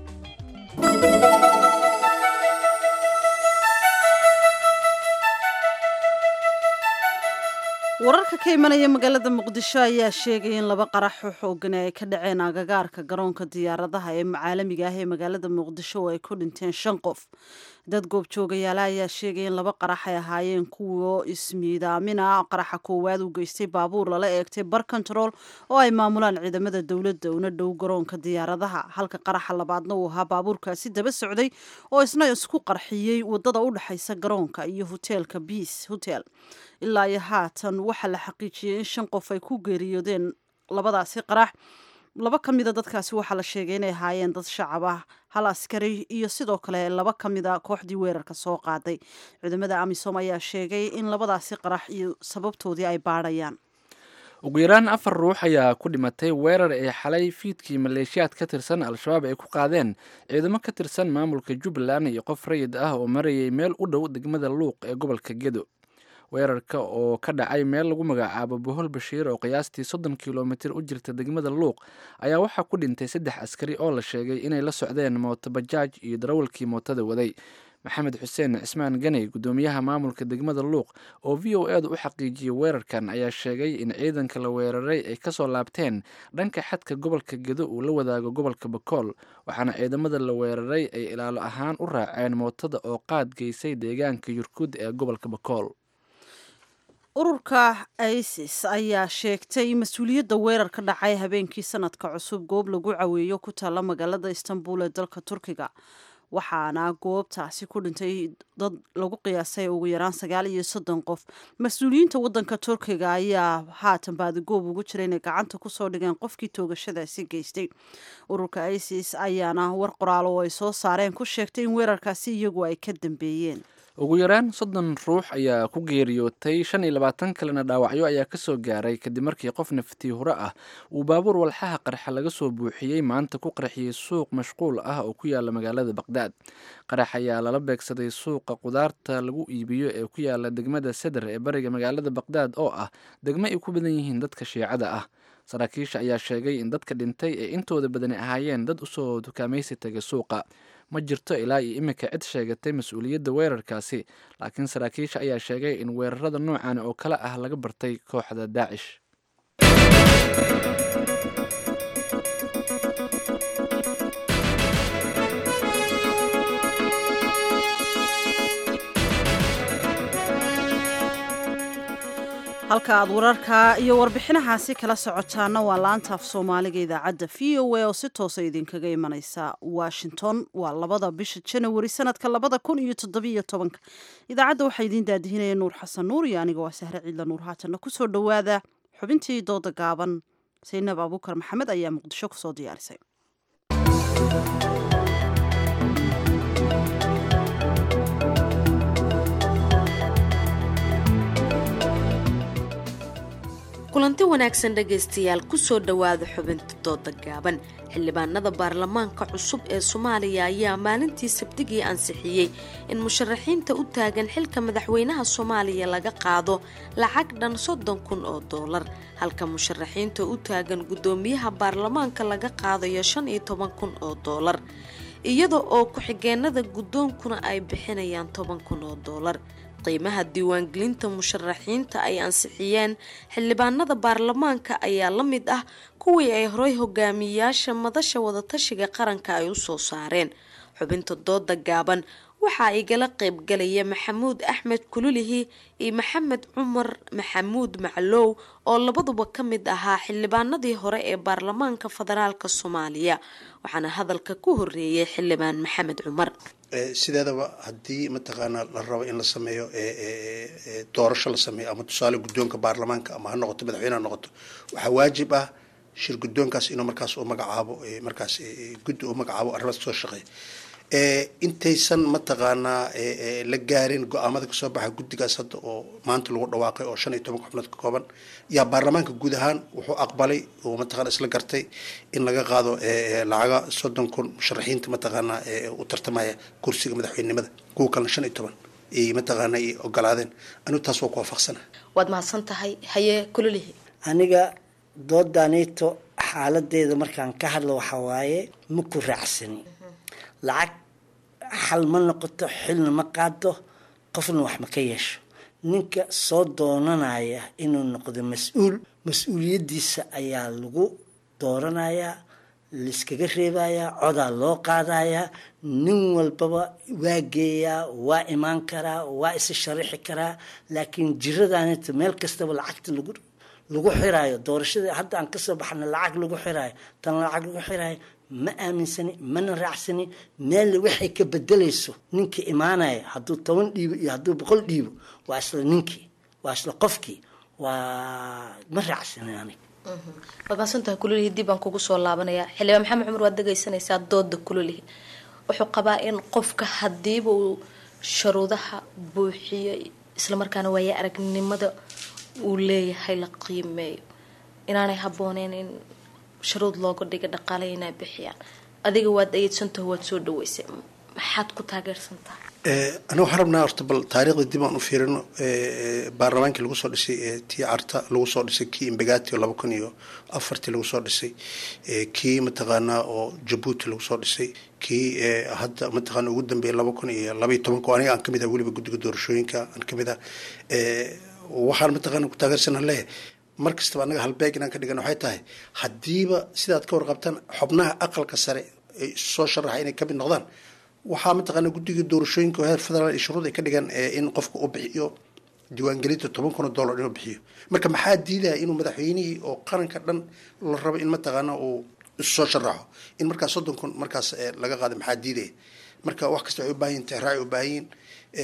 wararka ka imanaya magaalada muqdisho ayaa sheegaya in laba qarax oo xoogan ay ka dhaceen agagaarka garoonka diyaaradaha ee caalamiga ah ee magaalada muqdisho oo ay ku dhinteen shan qof dad goobjoogayaala ayaa sheegaya in laba qarax ay ahaayeen kuwo ismiidaamina qaraxa koowaad uu geystay baabuur lala eegtay bar control oo ay maamulaan ciidamada dowladda una dhow garoonka diyaaradaha halka qaraxa labaadna uu ahaa baabuurkaasi daba socday oo isna isku qarxiyey wadada u dhexaysa garoonka iyo hoteelka biis hotel ilaa iyo haatan waxaa la xaqiijiyey in shan qof ay ku geeriyoodeen labadaasi qarax laba ka mida dadkaasi waxaa la sheegay inay ahaayeen dad shacab ah hal askari iyo sidoo kale laba ka mida kooxdii weerarka soo qaaday ciidamada amisom ayaa sheegay in labadaasi qarax iyo sababtoodii ay baadhayaan ugu yaraan afar ruux ayaa ku dhimatay weerar ee xalay fiidkii maleeshiyaad ka tirsan al-shabaab ay ku qaadeen ciidamo ka tirsan maamulka jubbaland iyo qof rayid ah oo marayay meel u dhow degmada luuq ee gobolka gedo weerarka oo ka dhacay meel lagu magacaabo bohol bashiir oo qiyaastii soddon kilomitir u jirta degmada luuq ayaa waxaa ku dhintay saddex askari oo la sheegay inay la socdeen mooto bajaaj iyo darawalkii mootada waday maxamed xuseen cismaan ganey guddoomiyaha maamulka degmada luuq oo v o edu u xaqiijiyey weerarkan ayaa sheegay in ciidanka la weeraray ay kasoo laabteen dhanka xadka gobolka gedo uu la wadaago gobolka bakool waxaana ciidamada la weeraray ay ilaalo ahaan u raaceen mootada oo qaad geysay deegaanka yurkud ee gobolka bakool ururka isis ayaa sheegtay mas-uuliyadda weerar ka dhacay habeenkii sanadka cusub goob lagu caweeyo ku taalla magaalada istanbul ee dalka turkiga waxaana goobtaasi ku dhintay dad lagu qiyaasay ugu yaraan sagaal iyo soddon qof mas-uuliyiinta waddanka turkiga ayaa haatan baadigoob ugu jira inay gacanta kusoo dhigeen qofkii toogashadaasi geystay ururka isis ayaana war qoraal oo ay soo saareen ku sheegtay in weerarkaasi iyagu ay ka dambeeyeen ugu yaraan soddon ruux ayaa ku geeriyootay shan iyo labaatan kalena dhaawacyo ayaa kasoo gaaray kadib markii qof naftii hore ah uu baabuur walxaha qarxa laga soo buuxiyey maanta ku qarxiyey suuq mashquul ah oo ku yaala magaalada baqdaad qarax ayaa lala beegsaday suuqa qudaarta lagu iibiyo ee ku yaala degmada seder ee bariga magaalada baqdaad oo ah degmo ay ku badan yihiin dadka shiicada ah saraakiisha ayaa sheegay in dadka dhintay ee intooda badani ahaayeen dad usoo dukaamaysi tagay suuqa ma jirto ilaa iyo iminka cid sheegatay mas-uuliyadda weerarkaasi laakiin saraakiisha ayaa sheegay in weerarada noocan oo kale ah laga bartay kooxda daacish halka aad wararka iyo warbixinahaasi kala socotaana waa laanta af soomaaliga idaacadda v o a oo si toosa idinkaga imaneysa washington waa labada bisha janawari sanadka labada kun iyo toddobiyo tobanka idaacadda waxaa idiin daadihinaya nuur xasan nuur iyo aniga waa sahre ciidla nuur haatanna kusoo dhowaada xubintii dooda gaaban saynab abuukar maxamed ayaa muqdisho kusoo diyaarisay kulanti wanaagsan dhegaystayaal kusoo dhowaada xubinta dooda gaaban xildhibaanada baarlamaanka cusub ee soomaaliya ayaa maalintii sabdigii ansixiyey in musharaxiinta u taagan xilka madaxweynaha soomaaliya laga qaado lacag dhan soddon kun oo doolar halka musharaxiinta u taagan guddoomiyaha baarlamaanka laga qaadayo shan iyo toban kun oo doolar iyada oo ku-xigeenada guddoonkuna ay bixinayaan toban kun oo doolar qiimaha diiwaangelinta musharaxiinta ay ansixiyeen xildhibaanada baarlamaanka ayaa la mid ah kuwii ay horay hogaamiyayaasha madasha wadatashiga qaranka ay u soo saareen xubinta dooda gaaban waxaa igala qaybgalaya maxamuud axmed kululihi iyo maxamed cumar maxamuud maclow oo labaduba ka mid ahaa xildhibaanadii hore ee baarlamaanka federaalk soomaaliya waxaana hadalka ku horeeyay xildhibaan maxamed cumar sideedaba haddii mataqaanaa la rabo in la sameeyo doorasho la sameeyo ama tusaale guddoonka baarlamaanka ama ha noqoto madaxweyne ha noqoto waxaa waajib ah shir guddoonkaas inuu markaas u magacaabo markaas guddi u magacaabo arrimaas soo shaqeeya intaysan mataqaanaa la gaarin go-aamada kasoo baxa guddigaas hadda oo maanta lagu dhawaaqay oo shan iyo toban xubnood ka kooban yaa baarlamaanka guud ahaan wuxuu aqbalay oo mataqana isla gartay in laga qaado lacaga soddon kun musharaxiinta mataqaanaa u tartamaya kursiga madaxweynenimada kuwa kalena shan iyo toban ay mataqaana ay ogolaadeen anigu taas waa ku waafaqsana waad mahadsan tahay haye kulolihi aniga doodanito xaaladeeda markaan ka hadlo waxaa waaye ma ku raacsani lacag xal ma noqoto xilna ma qaado qofna wax ma ka yeesho ninka soo doonanaya inuu noqdo mas-uul mas-uuliyaddiisa ayaa lagu dooranayaa laiskaga reebayaa codaa loo qaadayaa nin walbaba waa geeyaa waa imaan karaa waa isa sharaxi karaa laakiin jiradaanita meel kastaba lacagta lagu lagu xiraayo doorashada hadda aan kasoo baxna lacag lagu xiraayo tan lacag lagu xiraayo ma aaminsani mana raacsani meel waxay ka bedelayso ninkii imaanaya hadduu toban dhiibo iyo hadduu boqol dhiibo waa isla ninkii waa isla qofkii waa ma raacsani aniga waad maasantahay kulolihi dib baan kugu soo laabanaya xildhibaan maxamed cumar waad dhegaysanaysaa dooda kulolihi wuxuu qabaa in qofka hadiiba uu sharuudaha buuxiyo islamarkaana waaya aragnimada uu leeyahay la qiimeeyo inaanay habooneyn in sharuud looga dhiga dhaqaale inay bixiyaan adiga waad ayeedsantaho waad soo dhaweysay maxaad ku taageersantahay aniga waxaan rabnaa horta bal taariikhda dib aan u fiirino baarlamaankii lagu soo dhisay tii carta lagu soo dhisay kii imbagati oo laba kun iyo afartii lagu soo dhisay kii mataqaanaa oo jabuuti lagu soo dhisay kii hadda mataqaana ugu dambeeyay laba kun iyo laba iyo tobanka oo aniga aan kamid ah weliba guddiga doorashooyinka aan kamid ah waxaan mataqaana ku taageersanaa leeyahay mar kastaba annaga halbeeg inaan ka dhigan waxay tahay haddiiba sidaad ka warqabtaan xubnaha aqalka sare ay soo sharaxa inay kamid noqdaan waxaa mataqaana guddiga doorashooyinka oo heer federaal iyo shuruud ay ka dhigaan in qofka uu bixiyo diiwaangelinta toban kun oo dollar inuu bixiyo marka maxaa diidaya inuu madaxweynihii oo qaranka dhan la rabo in mataqaana uu soo sharaxo in markaas soddon kun markaas laga qaado maxaa diidaya marka wax kasta waxay u baahan yihin tixraac u baahan yihin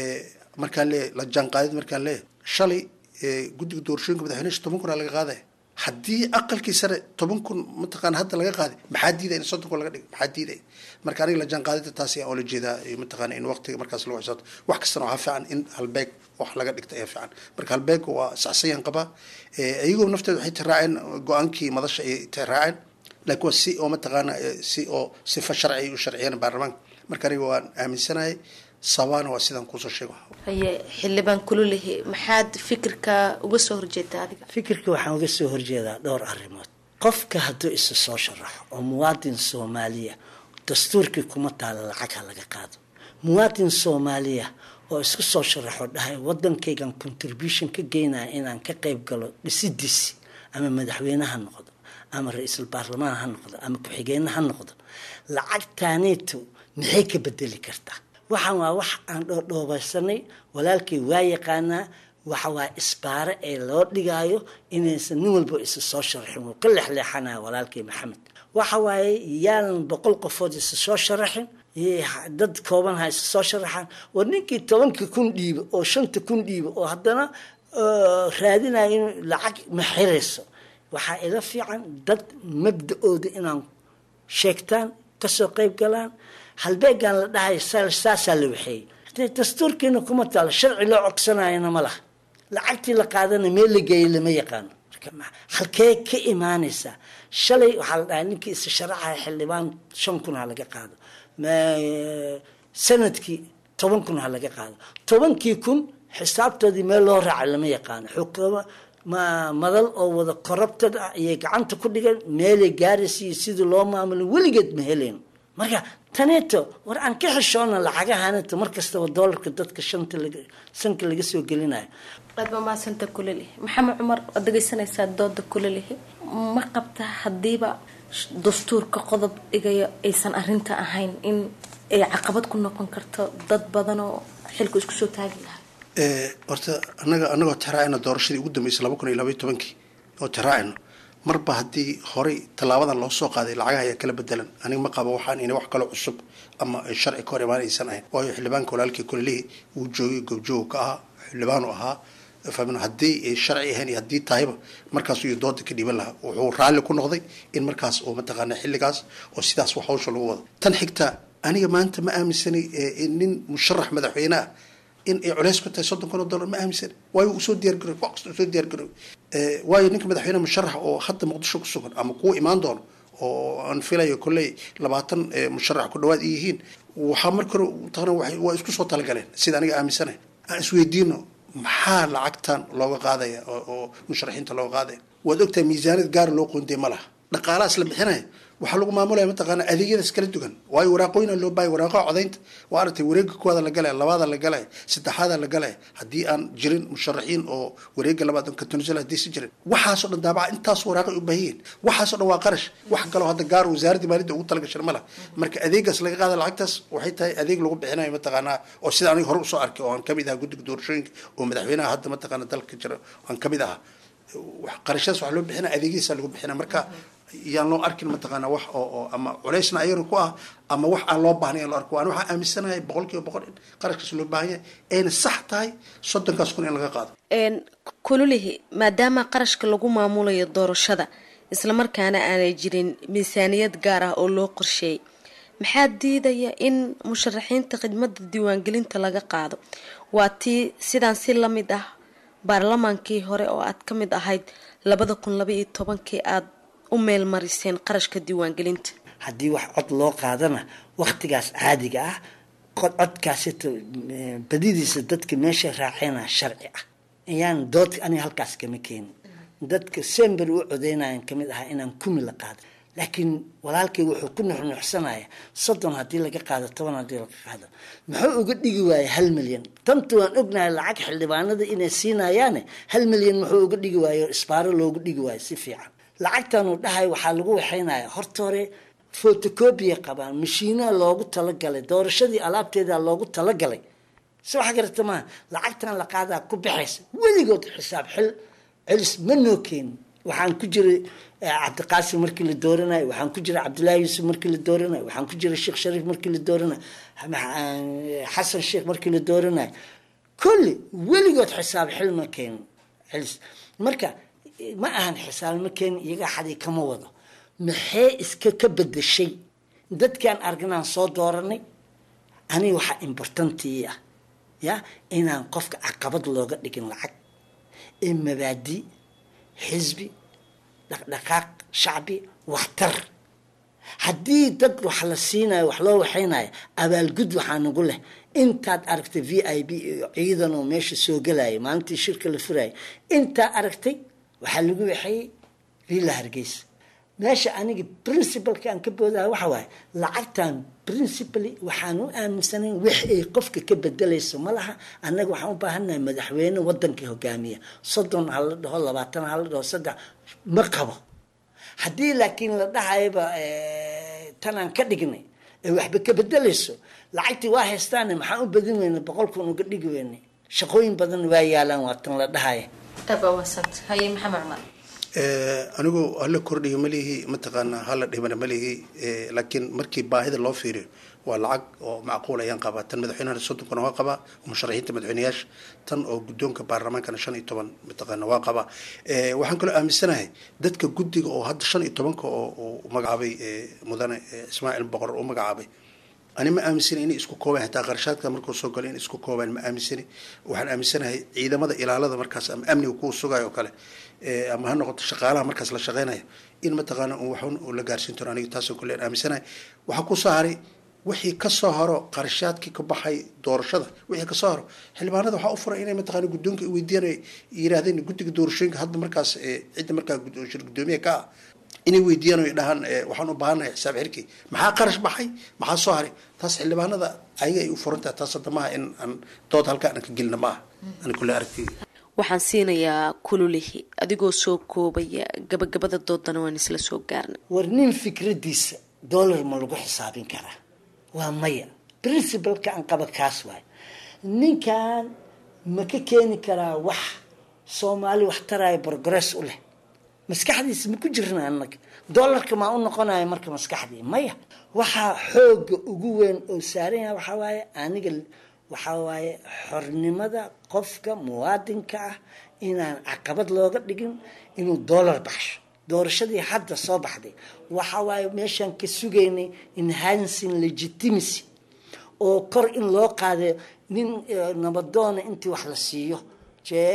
markaan leeyahay la jaanqaadid markaan leeyahay shalay guddiga doorashooyinka madaxweynaha toban kun aa laga qaadaya haddii aqalkii sare toban kun mataqaana hadda laga qaaday maxaa diidaya in soddon kun laga dhigo maxaa diidaya marka aniga la jaanqaadida taasi aan oola jeedaa mataqaana in waqtiga markaas lagu xisaabto wax kastana waxaa fiican in halbeeg wax laga dhigta ayaa fiican marka halbeega waa saxsayaan qabaa iyagoo nafteeda waxay tiraaceen go-aankii madasha ay tiraaceen laakiin waa si oo mataqaana si oo sifa sharci ay u sharciyeen baarlamaanka marka aniga waan aaminsanahay sabaana waa sidaan kusoo sheego haye xildhibaan kululihi maxaad fikirka uga soo horjeedaa adiga fikirka waxaan uga soo horjeedaa dhowr arrimood qofka hadduu isa soo sharaxo oo muwaadin soomaaliya dastuurkii kuma taala lacag ha laga qaado muwaadin soomaaliya oo isku soo sharaxo dhahay wadankaygan contribution ka geynaya inaan ka qayb galo dhisidiisi ama madaxweyne ha noqdo ama ra-iisul baarlamaan ha noqdo ama ku-xigeenna ha noqdo lacagtaaniitu maxay ka bedeli kartaa waxaan waa wax aan dhoodhoobeysanay walaalkay waa yaqaanaa waxa waa isbaare ee loo dhigaayo inaysan nin walba isa soo sharaxin wuu ka leexleexanaya walaalkay maxamed waxa waaye yaanan boqol qofood isa soo sharaxin dad kooban ha isa soo sharaxaan war ninkii tobankii kun dhiiba oo shanta kun dhiiba oo haddana raadinaya in lacag ma xirayso waxaa ila fiican dad mabda-ooda inaan sheegtaan kasoo qayb galaan halbeegaan la dhahay saasaa la waxeeyey dastuurkiina kuma taalo sharci loo cogsanayana ma laha lacagtii la qaadana meel la geeyay lama yaqaano halkee ka imaanaysaa shalay waxaa la dhahay ninkii isa sharaxaya xildhibaan shan kun ha laga qaado sanadkii toban kun ha laga qaado tobankii kun xisaabtoodii meel loo raaca lama yaqaano xukuma ma madal oo wada corrupted ah ayay gacanta ku dhigan meelay gaaraysa iyo sidii loo maamulin weligeed ma helayn marka taneeto war aan ka xishoona lacagahaneta mar kastaba doolarka dadka shanta sanka laga soo gelinayo aad baa mahadsanta kulalihi maxamed cumar waad dhegaysanaysaa dooda kulalihi ma qabta hadiiba dastuurka qodob dhigayo aysan arinta ahayn in ay caqabad ku noqon karto dad badan oo xilku isku soo taagi lahaa horta anaga anagoo tiraacayno doorashadii ugu dambeysay laba kun iyo labaiyo tobankii oo tiraacayno marba haddii horey tallaabadan loo soo qaaday lacagaha ayaa kala bedelan aniga ma qabo waxaan ina wax kaloo cusub ama sharci ka hor imaan aysan ahayn waayo xildhibaanka walaalkii kulelihii wuu joogay goobjooga ka ahaa xildhibaanu ahaa fahmin haddii ay sharci ahayn iyo haddii tahayba markaasuu iyo dooda ka dhiiban lahaa wuxuu raalli ku noqday in markaas oo mataqaana xilligaas oo sidaas wax hawsha lagu wado tan xigta aniga maanta ma aaminsanay nin musharax madaxweyne ah in ay culeys ku tahay soddon kun oo dollar ma aaminsan waayo uu soo diyaargaroy wax kasta uu soo diyaargaroy waayo ninka madaxweyne musharax oo hadda muqdisho ku sugan ama kuwa imaan doono oo aan filayo kolley labaatan musharax ku dhawaad ay yihiin waxaa marka hore taqna waa isku soo talagaleen sida aniga aaminsanahay aan isweydiino maxaa lacagtan looga qaadaya oo musharaxiinta looga qaadaya waad ogtahay miisaaniyad gaara loo qoondey ma laha dhaqaalahaas la bixinaya waxaa lagu maamulaya mataqaana adeegyadaas kala duwan waayo waraaqooyina loo baahaya waraaqaha codaynta waa aragtay wareega koowaada la galaya labaada la galaya saddexaada la galaya haddii aan jirin musharaxiin oo wareega labaad ka tunisal haddii si jirin waxaasoo dhan daabaca intaas waraaqay u baahiyiin waxaasoo dhan waa qarash wax kaloo hadda gaar wasaaradda maaliyadda ugu talagashan ma laha marka adeegaas laga qaada lacagtaas waxay tahay adeeg lagu bixinayo mataqaanaa oo sida aniga hore usoo arkay oo aan kamid ahaa guddiga doorashooyinka oo madaxweynaha hadda mataqaana dalka jira aan kamid ahaa qarashadaas waxaa loo bixinaya adeegyadiisa lagu bixinaya marka yaan loo arkin mataqaana wax oo oo ama culeysna ayaga ku ah ama wax aan loo baahnay aan loo arko waan waxaan aaminsanahay boqol kiiba boqol in qarashkaas loo baahan yahay ayna sax tahay soddonkaas kun in laga qaado kululihi maadaama qarashka lagu maamulayo doorashada islamarkaana aanay jirin miisaaniyad gaar ah oo loo qorsheeyay maxaa diidaya in musharaxiinta khidmada diiwaangelinta laga qaado waa tii sidaan si lamid ah baarlamaankii hore oo aad ka mid ahayd labada kun laba iyo tobankii aada u meel mariseen qarashka diiwaangelinta haddii wax cod loo qaadana waktigaas caadiga ah codkaasito badidiisa dadka meesha raaceyna sharci ah ayaan dood aniga halkaas kama keenin dadka sember u codeynayan kamid ahaa inaan kumi la qaado laakiin walaalkay wuxuu ku nuxnuxsanaya soddon haddii laga qaado toban haddii laga qaado muxuu uga dhigi waayay hal milyan tanta waan ognahay lacag xildhibaanada inay siinayaane hal milyan muxuu uga dhigi waayo isbaaro loogu dhigi waayo si fiican lacagtan uu dhahay waxaa lagu waxaynaya horta hore photocopia qabaan mashiinaha loogu talagalay doorashadii alaabteeda loogu talagalay si wax garata maaha lacagtan la qaadaa ku baxaysa weligood xisaab xil celis ma noo keenin waxaan ku jiray cabdiqaasim markii la dooranayo waxaan ku jiray cabdullaahi yuusuf markii la dooranayo waxaan ku jiray sheekh shariif markii la dooranayo xasan sheekh markii la dooranayo kulli weligood xisaab xil ma keenin celis marka ma ahan xisaab ma keenin iyaga xadii kama wado maxee iska ka bedeshay dadkaan arganaan soo dooranay aniga waxaa importantii ah ya inaan qofka caqabad looga dhigin lacag ee mabaadi xisbi dhaqdhaqaaq shacbi waxtar haddii dad wax la siinayo wax loo waxaynayo abaalgud waxaa nagu leh intaad aragtay v i b iyo ciidan oo meesha soo gelaya maalintii shirka la furaya intaa aragtay waxaa lagu waxeeyey villa hargeysa meesha aniga principalka aan ka boodaha waxa waaye lacagtan principally waxaan u aaminsanayn wix ay qofka ka bedelayso ma laha annaga waxaan u baahannahay madaxweyne waddanka hogaamiya soddon ha la dhaho labaatan ha la dhaho saddex ma qabo haddii laakiin la dhahayaba tanaan ka dhignay ee waxba ka bedelayso lacagtii waa haystaane maxaan u badin weyna boqol kun uga dhigi weynay shaqooyin badan waa yaalaan waa tan la dhahaya haye maxamed cumar anigu hala kordhiyo malihi mataqaanaa hala dhimana malihi laakiin markii baahida loo fiiriyo waa lacag oo macquul ayaan qabaa tan madaxweynaha soddonkana waa qabaa musharaxiinta madaxweyneyaasha tan oo guddoonka baarlamaankana shan iyo toban mataqaana waa qabaa waxaan kaloo aaminsanahay dadka guddiga oo hadda shan iyo tobanka oo uu magacaabay mudane ismaaciil boqor uu magacaabay ani ma aaminsani inay isku koobaan hataa qarashaadka markuu soo galo in isku koobaan ma aaminsani waxaan aaminsanahay ciidamada ilaalada markaas ama amniga kuwa sugayo oo kale ama ha noqoto shaqaalaha markaas la shaqeynayo in mataqaana waxun uu la gaarsiin karo aniga taasoo kale aan aaminsanahay waxaa kusoo haray wixii kasoo haro qarashaadkii ka baxay doorashada wixii kasoo haro xildhibaanada waxaa u furay inay mataqaana guddoonka weydiiyaan yiraahdeen guddiga doorashooyinka hadda markaas cidda markaa shir guddoomiye ka ah inay weydiiyaan o dhahaan waxaan u baahannahay xisaab xirkii maxaa qarash baxay maxaa soo haray taas xildhibaanada ayaga ay u furan tahay taas hadda maaha in aan dood halkaa aan ka gelina maaha ani kule aragtiyda waxaan siinayaa kululihi adigoo soo koobaya gabagabada doodana waan isla soo gaarnay war nin fikradiisa dollar ma lagu xisaabin karaa waa maya princibalka aan qaba kaas waay ninkan ma ka keeni karaa wax soomaali wax taraayo progress u leh maskaxdiisa ma ku jirna anaga dollarka maa u noqonaya marka maskaxdii maya waxaa xooga ugu weyn oo saaran yahay waxaa waaye aniga waxaa waaye xornimada qofka muwaadinka ah inaan caqabad looga dhigin inuu dollar baxsho doorashadii hadda soo baxday waxa waaye meeshaan ka sugaynay enhancing legitimacy oo kor in loo qaado nin nabadoona intii wax la siiyo jee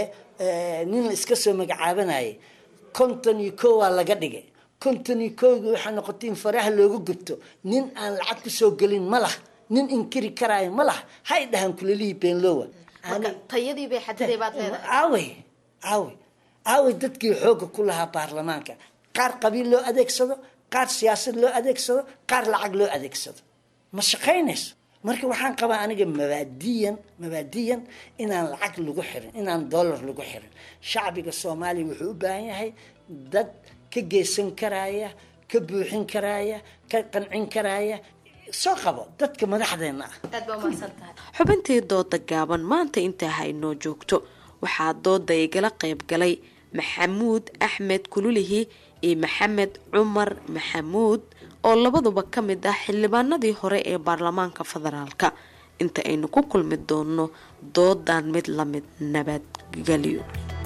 nin la iska soo magacaabanayay konton iyo ko waa laga dhigay konton iyo kowgi waxaa noqotay in faraha looga gubto nin aan lacag kusoo gelin ma lah nin inkiri karaayo ma lah hay dhahan kulelihii beenlowa tayadiibay xadiday baad leedahay aawey aawey aawey dadkii xooga ku lahaa baarlamaanka qaar qabiil loo adeegsado qaar siyaasad loo adeegsado qaar lacag loo adeegsado ma shaqaynayso marka waxaan qabaa aniga mabaadiyan mabaadiyan inaan lacag lagu xirin inaan dollar lagu xirin shacbiga soomaaliya wuxuu u baahan yahay dad ka geysan karaya ka buuxin karaya ka qancin karaya soo qabo dadka madaxdeena ah xubintii dooda gaaban maanta intaa ha inoo joogto waxaa dooda igala qayb galay maxamuud axmed kululihi iyo maxamed cumar maxamuud oo labaduba ka mid ah xildhibaanadii hore ee baarlamaanka federaalka inta aynu ku kulmi doono doodan mid lamid nabadgelyo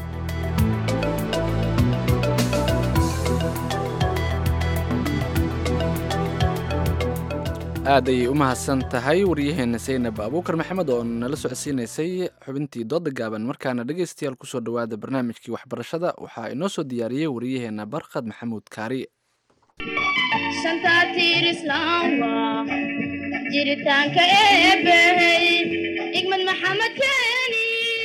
aad ayay u mahadsan tahay waryaheena saynab abuukar maxamed oo nala socodsiinaysay xubintii dooda gaaban markaana dhegaystayaal kusoo dhawaada barnaamijkii waxbarashada waxaa inoo soo diyaariyey waryaheena barqad maxamuud kaari jiritaanka eebbahey igmad maxamed keeni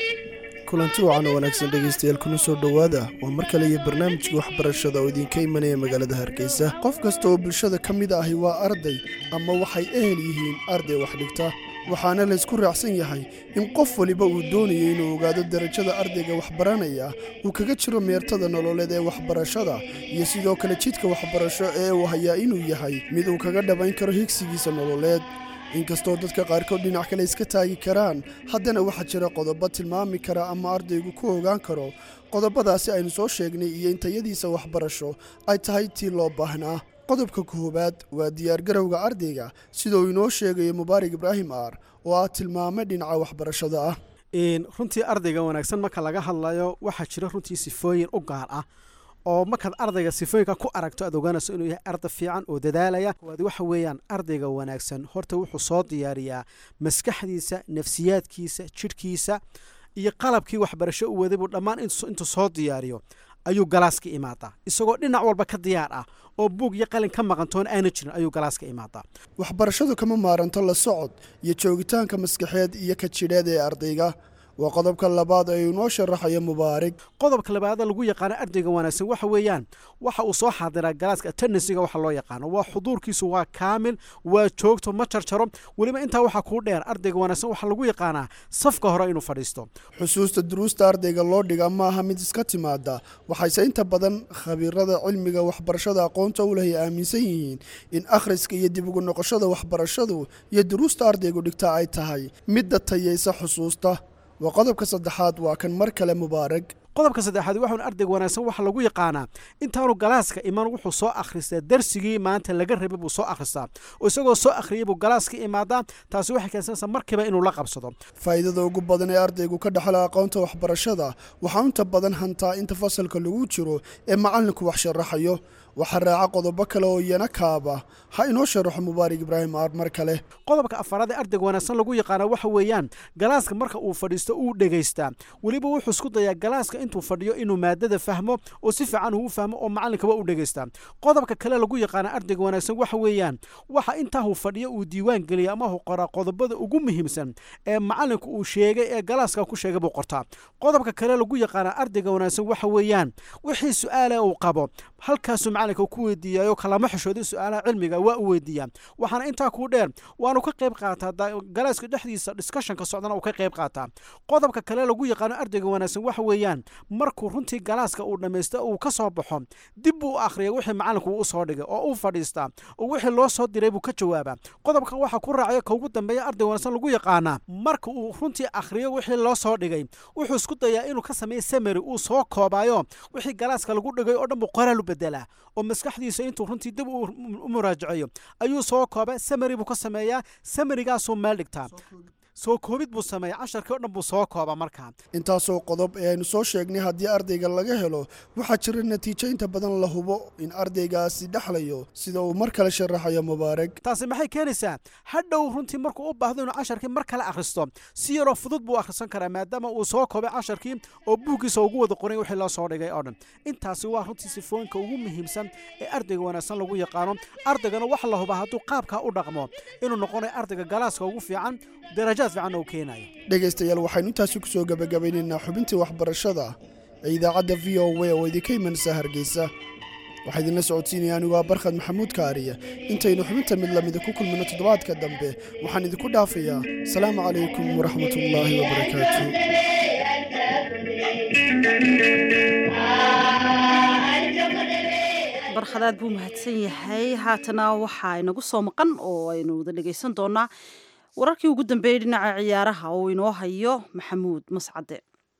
kulanti wacan oo wanaagsan dhegaystayaal kuna soo dhowaada waa mar kale iyo barnaamijkii waxbarashada oo idinka imanaya magaalada hargeysa qof kasta oo bulshada ka mid ahi waa arday ama waxay ehel yihiin arday wax dhigta waxaana laysku raacsan yahay in qof waliba uu doonayo inuu ogaado darajada ardayga waxbaranaya uu kaga jiro meertada nololeed ee waxbarashada iyo sidoo kale jidka waxbarasho ee uu hayaa inuu yahay mid uu kaga dhabayn karo higsigiisa nololeed inkastoo dadka qaarkood dhinac kale iska taagi karaan haddana waxaa jira qodobo tilmaami kara ama ardaygu ku ogaan karo qodobadaasi aynu soo sheegnay iyo intayadiisa waxbarasho ay tahay tii loo baahnaa qodobka koowaad waa diyaargarowga ardayga sida uu inoo sheegayo mubaarak ibraahim aar oo ah tilmaame dhinaca waxbarashada ah runtii ardayga wanaagsan marka laga hadlayo waxaa jira runtii sifooyin u gaar ah oo markaad ardayga sifooyinka ku aragto aad ogaanayso inuu yahay arday fiican oo dadaalaya waad waxa weeyaan ardayga wanaagsan horta wuxuu soo diyaariyaa maskaxdiisa nafsiyaadkiisa jidhkiisa iyo qalabkii waxbarasho u waday buu dhammaan intuu soo diyaariyo ayuu galaaska imaadaa isagoo dhinac walba ka diyaar ah oo buug iyo qalin ka maqantoon aana jirin ayuu galaaska imaadaa waxbarashadu kama maaranto la socod iyo joogitaanka maskaxeed iyo ka jidheed ee ardayga waa qodobka labaad ee inoo sharaxayo mubaarig qodobka labaada lagu yaqaano ardayga wanaagsan waxa weeyaan waxa uu soo xaadiraa galaaska attendansiga waxa loo yaqaano waa xuduurkiisu waa kaamil waa joogto ma jarjaro weliba intaa waxaa kuu dheer ardayga wanaagsan waxaa lagu yaqaanaa safka hore inuu fadhiisto xusuusta duruusta ardayga loo dhiga ma aha mid iska timaada waxayse inta badan khabiirada cilmiga waxbarashada aqoonta u leh ay aaminsan yihiin in akhriska iyo dib ugu noqoshada waxbarashadu iyo duruusta ardaygu dhigta ay tahay midda tayaysa xusuusta waa qodobka saddexaad waa kan mar kale mubaarag qodobka saddexaad waxaun ardayga wanaagsan waxaa lagu yaqaanaa intaanu galaaska iman wuxuu soo akhristaa darsigii maanta laga rabay buu soo akhristaa oo isagoo soo akhriyay buu galaaska imaadaa taasi waxay keensanaysaa markiiba inuu la qabsado faa'iidada ugu badan ee ardaygu ka dhexla aqoonta waxbarashada waxaa inta badan hantaa inta fasalka lagu jiro ee macallinku wax sharaxayo waxaa raaca qodobo kale oo iyana kaaba ha inoo sharaxo mubaarak ibraahim aar mar kale qodobka afaraad ee ardayga wanaagsan lagu yaqaana waxa weeyaan galaaska marka uu fadhiisto uu dhegaystaa weliba wuxuu isku dayaa galaaska intuu fadhiyo inuu maadada fahmo oo si fiican uu fahmo oo macalinkaba u dhegaystaa qodobka kale lagu yaqaana ardayga wanaagsan waxa weeyaan waxa intaa uu fadhiyo uu diiwaan geliya ama uu qoraa qodobada ugu muhiimsan ee macalinku uu sheegay ee galaaska ku sheegay buu qortaa qodobka kale lagu yaqaana ardayga wanaagsan waxa weeyaan wixii su-aala uu qabo halkaasuu macalinka ku weydiiyayo kalama xishoodin su-aalaha cilmiga waa u weydiiyaa waxaana intaa kuu dheer waanu ka qayb qaataa galaaska dhexdiisa discussionka socdana uu ka qayb qaataa qodobka kale lagu yaqaano ardayga wanaagsan waxa weeyaan markuu runtii galaaska uu dhammaysto uu ka soo baxo dib buu u akhriya wixii macalinku uu usoo dhigay oo uu fadhiistaa oo wixii loo soo diray buu ka jawaabaa qodobkan waxaa ku raacaya ka ugu dambeeya arday wanaagsan lagu yaqaanaa marka uu runtii akhriyo wixii loo soo dhigay wuxuu isku dayaa inuu ka sameeyo samary uu soo koobaayo wixii galaaska lagu dhigay oo dhan buu qoraal u bedelaa oo maskaxdiisa intuu runtii dib u muraajaceeyo ayuu soo kooba samary buu ka sameeyaa samarigaasuu meel dhigtaa soo koobid buu sameeya casharkii o dhan buu soo kooba markaa intaasoo qodob ee aynu soo sheegnay haddii ardayga laga helo waxaa jira natiijo inta badan la hubo in ardaygaasi dhexlayo sida uu mar kale sharaxayo mubaarak taasi maxay keenaysaa hadhow runtii markuu u baahdo inuu casharkii mar kale akhristo si yaroo fudud buu akhrisan karaa maadaama uu soo koobay casharkii oo buuggiisa ugu wada qoray wixii loo soo dhigay oo dhan intaasi waa runtii sifooyinka ugu muhiimsan ee ardayga wanaagsan lagu yaqaano ardaygana waxa la hubaa hadduu qaabkaa u dhaqmo inuu noqonayo ardayga galaaska ugu fiican darajaad fiican oo keenayo dhegaystayaal waxaynu intaasi ku soo gebagabaynaynaa xubintii waxbarashada ee idaacadda v o w oo idinka imanaysa hargeysa waxaa idinla socodsiinaya anigu waa barkhad maxamuud kaariya intaynu xubinta mid lamida ku kulmino toddobaadka dambe waxaan idinku dhaafayaa asalaamu calaykum waraxmatullaahi wabarakaatu barkhadaad buu mahadsan yahay haatana waxaa inagu soo maqan oo aynu wada dhegaysan doonaa wararkii ugu dambeeyey dhinaca ciyaaraha oo inoo hayo maxamuud mascade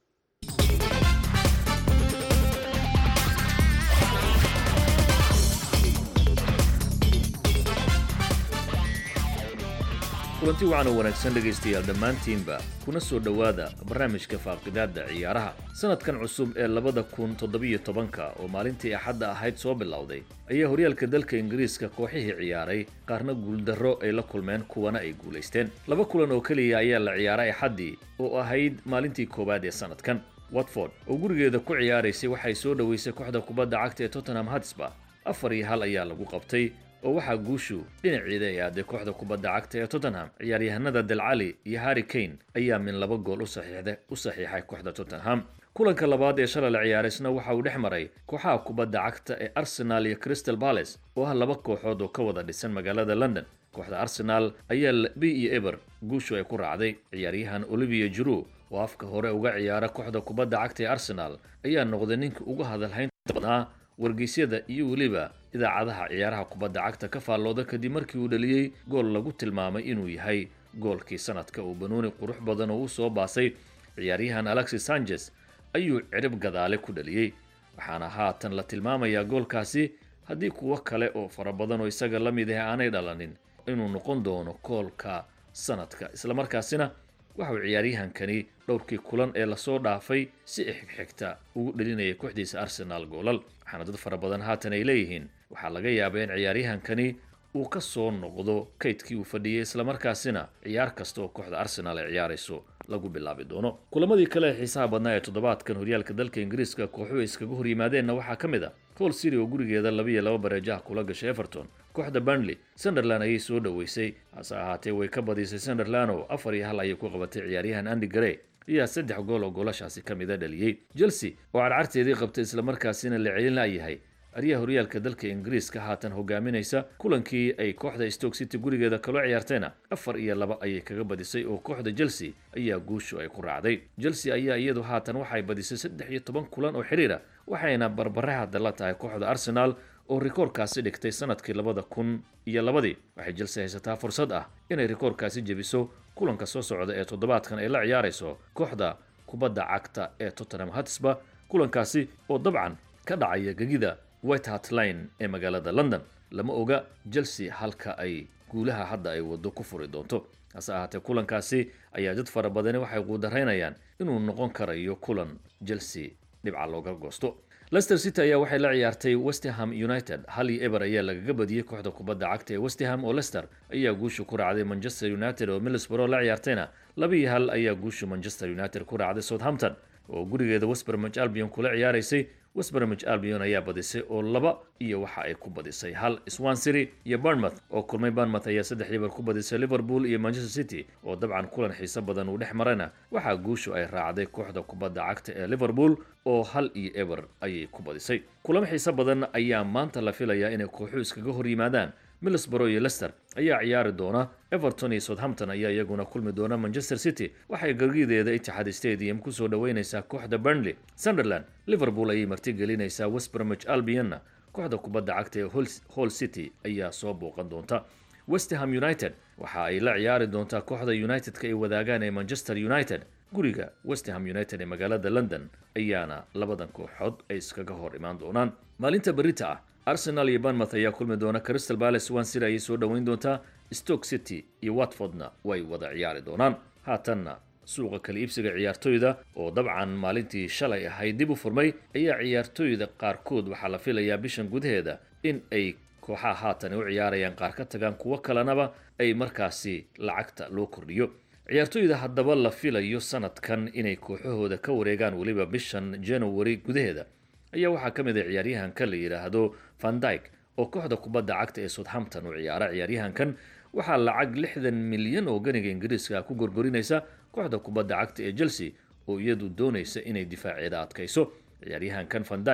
kulanti wacan oo wanaagsan dhegaystayaal dhammaantiinba kuna soo dhowaada barnaamijka faaqidaadda ciyaaraha sannadkan cusub ee labada kun toddobiyo tobanka oo maalintii axadda ahayd soo bilowday ayaa horyaalka dalka ingiriiska kooxihii ciyaaray qaarna guuldarro ay la kulmeen kuwana ay guulaysteen laba kulan oo keliya ayaa la ciyaaray axaddii oo ahayd maalintii koowaad ee sannadkan watford oo gurigeeda ku ciyaaraysay waxay soo dhoweysay kooxda kubadda cagta ee tottenham hatsba afar iyo hal ayaa lagu qabtay oo waxaa guushu dhinaceeda ay aaday kooxda kubadda cagta ee tottenham ciyaaryahanada delcali iyo harri kane ayaa min laba gool u saxiixay kooxda tottenham kulanka labaad ee shalay la ciyaaraysna waxa uu dhex maray kooxaha kubadda cagta ee arsenal iyo crystal palace oo ah laba kooxood oo ka wada dhisan magaalada london kooxda arsenal ayaa labi iyo eber guushu ay ku raacday ciyaaryahan olivia juru oo afka hore uga ciyaara kooxda kubadda cagta ee arsenal ayaa noqday ninka uga hadalhaynta badnaa wargeysyada iyo weliba idaacadaha ciyaaraha kubadda cagta ka faallooda kadib markii uu dhaliyey gool lagu tilmaamay inuu yahay goolkii sanadka uu banuuni qurux badan oo u soo baasay ciyaaryahan alexis sanchez ayuu cirib gadaale ku dhaliyey waxaana haatan la tilmaamayaa goolkaasi haddii kuwo kale oo fara badan oo isaga la mid ah aanay dhalanin inuu noqon doono koolka sanadka islamarkaasina waxauu ciyaaryahankani dhowrkii kulan ee lasoo dhaafay si ixigxigta ugu dhelinaya kooxdiisa arsenaal goolal waxaana dad fara badan haatan ay leeyihiin waxaa laga yaabaa in ciyaaryahankani uu ka soo noqdo kaydkii uu fadhiyey islamarkaasina ciyaar kasta oo kooxda arsenaal ay ciyaarayso lagu bilaabi doono kulamadii kale ee xiisaha badnaa ee toddobaadkan horyaalka dalka ingiriiska kooxuhu ay iskaga hor yimaadeenna waxaa ka mid a hol city oo gurigeeda labiiyo laba bareejaha kula gashay everton kooxda burnley sunderland ayay soo dhoweysay hase ahaatee way ka badisay sunderland oo afar iyo hal ayay ku qabatay ciyaaryahan andy gray ayaa saddex gool oo goolashaasi ka mida dhaliyey chelsea oo cadcarteedii qabtay islamarkaasina la celin la'yahay aryaha horyaalka dalka ingiriiska haatan hogaaminaysa kulankii ay kooxda stoke city gurigeeda kaloo ciyaartayna afar iyo laba ayay kaga badisay oo kooxda chelsea ayaa guushu ay ku raacday chelsea ayaa iyadu haatan waxay badisay saddex iyo toban kulan oo xiriira waxayna barbare hadda la tahay kooxda arsenal oo rikoorkaasi dhigtay sanadkii labada kun iyo labadii waxay chelsea haysataa fursad ah inay rikoorkaasi jebiso kulanka soo socda ee toddobaadkan ay la ciyaarayso kooxda kubadda cagta ee tottenham hatsba kulankaasi oo dabcan ka dhacaya gegida white hart line ee magaalada london lama oga chelsea halka ay guulaha hadda ay waddo ku furi doonto hase ahaatee kulankaasi ayaa dad fara badani waxay quudaraynayaan inuu noqon karayo kulan chelsea dhibca looga goosto leicester city ayaa waxay la ciyaartay westham united hal iyo eber ayaa lagaga badiyey kooxda kubadda cagta ee westham oo leicester ayaa guushu ku raacday manchester united oo middlesbrough la ciyaartayna laba iyo hal ayaa guushu manchester united ku raacday southampton oo gurigeeda westbermich albion kula ciyaaraysay westbermich albion ayaa badisay oo laba iyo waxa ay ku badisay hal swansiri iyo bournemouth oo kulmay bournemouth ayaa saddex eber ku badisay liverpool iyo manchester city oo dabcan kulan xiiso badan uu dhex marayna waxaa guushu ay raacday kooxda kubadda cagta ee liverpool oo hal iyo eber ayay ku badisay kulamo xiiso badan ayaa maanta la filayaa inay kooxuhu iskaga hor yimaadaan middlesbrough iyo leicester ayaa ciyaari doona everton iyo southampton ayaa iyaguna kulmi doona manchester city waxay gargideeda itixaad stadium kusoo dhoweynaysaa kooxda burnley sunderland liverpool ayay martigelinaysaa westbermich albionna kooxda kubadda cagta ee hall city ayaa soo booqan doonta westham united waxa ay la ciyaari doontaa kooxda united-ka ay wadaagaan ee manchester united guriga westham united ee magaalada london ayaana labadan kooxood ay iskaga hor imaan doonaan maalinta berita ah arsenal iyo banmouth ayaa kulmi doona crystal palace swansea ayay soo dhoweyn doontaa stoke city iyo watfordna way wada ciyaari doonaan haatanna suuqa kala iibsiga ciyaartoyda oo dabcan maalintii shalay ahayd dib u furmay ayaa ciyaartoyda qaarkood waxaa la filayaa bishan gudaheeda in ay kooxaha haatan u ciyaarayaan qaar ka tagaan kuwo kalenaba ay markaasi lacagta loo kordhiyo ciyaartoyda haddaba la filayo sanadkan inay kooxahooda ka wareegaan weliba bishan january gudaheeda ayaa waxaa ka mid a ciyaaryahanka la yidhaahdo vandyke oo kooxda kubadda cagta ee southampton u ciyaara ciyaaryahankan waxaa lacag lixdan milyan oo ganiga ingiriiska ku gorgorinaysa kooxda kubadda cagta ee chelsea oo iyadu doonaysa inay difaaceeda adkayso ciyaaryahankan vandyke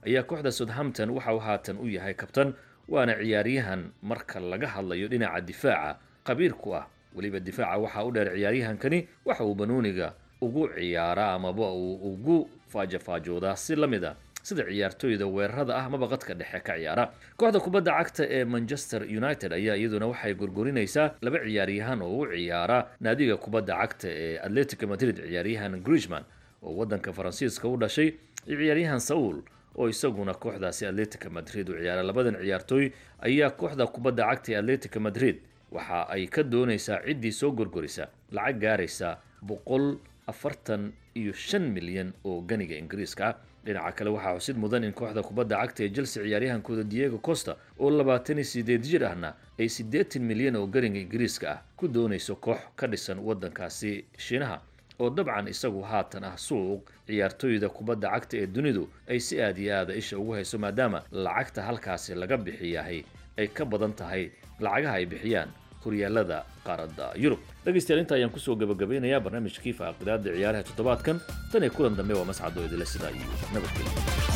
ayaa kooxda southampton waxa uu haatan u yahay kabtan waana ciyaaryahan marka laga hadlayo dhinaca difaaca qabiir ku ah weliba difaaca waxaa u dheer ciyaaryahankani waxa uu banooniga ugu ciyaaraa amaba uu ugu faajafaajoodaa si la mid a sida ciyaartooyda weerarada ah amaba qadka dhexe ka ciyaara kooxda kubadda cagta ee manchester united ayaa iyaduna waxay gorgorinaysaa laba ciyaaryahan oo u ciyaara naadiga kubadda cagta ee atletico madrid ciyaaryahan grishman oo wadanka faransiiska u dhashay iyo ciyaaryahan saul oo isaguna kooxdaasi atletico madrid u ciyaara labadan ciyaartooy ayaa kooxda kubadda cagta ee atletico madrid waxa ay ka doonaysaa ciddii soo gorgorisa lacag gaaraysa boqol afartan iyo shan milyan oo ganiga ingiriiska ah dhinaca kale waxaa xusid mudan in kooxda kubadda cagta ee chelsea ciyaaryahankooda diego costa oo labaatan iyo sideed jir ahna ay siddeetan milyan oo ganiga ingiriiska ah ku doonayso koox ka dhisan wadankaasi shiinaha oo dabcan isagu haatan ah suuq ciyaartooyda kubadda cagta ee dunidu ay si aad iyo aada isha ugu hayso maadaama lacagta halkaasi laga bixiyahay ay ka badan tahay lacagaha ay bixiyaan horyaalada qaaradda yurub dhegaystayaal inta ayaan kusoo gabagabeynayaa barnaamijkii faaqidaada ciyaaraha toddobaadkan tan iyo kulan dambe waa mascado idile sidaa iyo nabadgelyo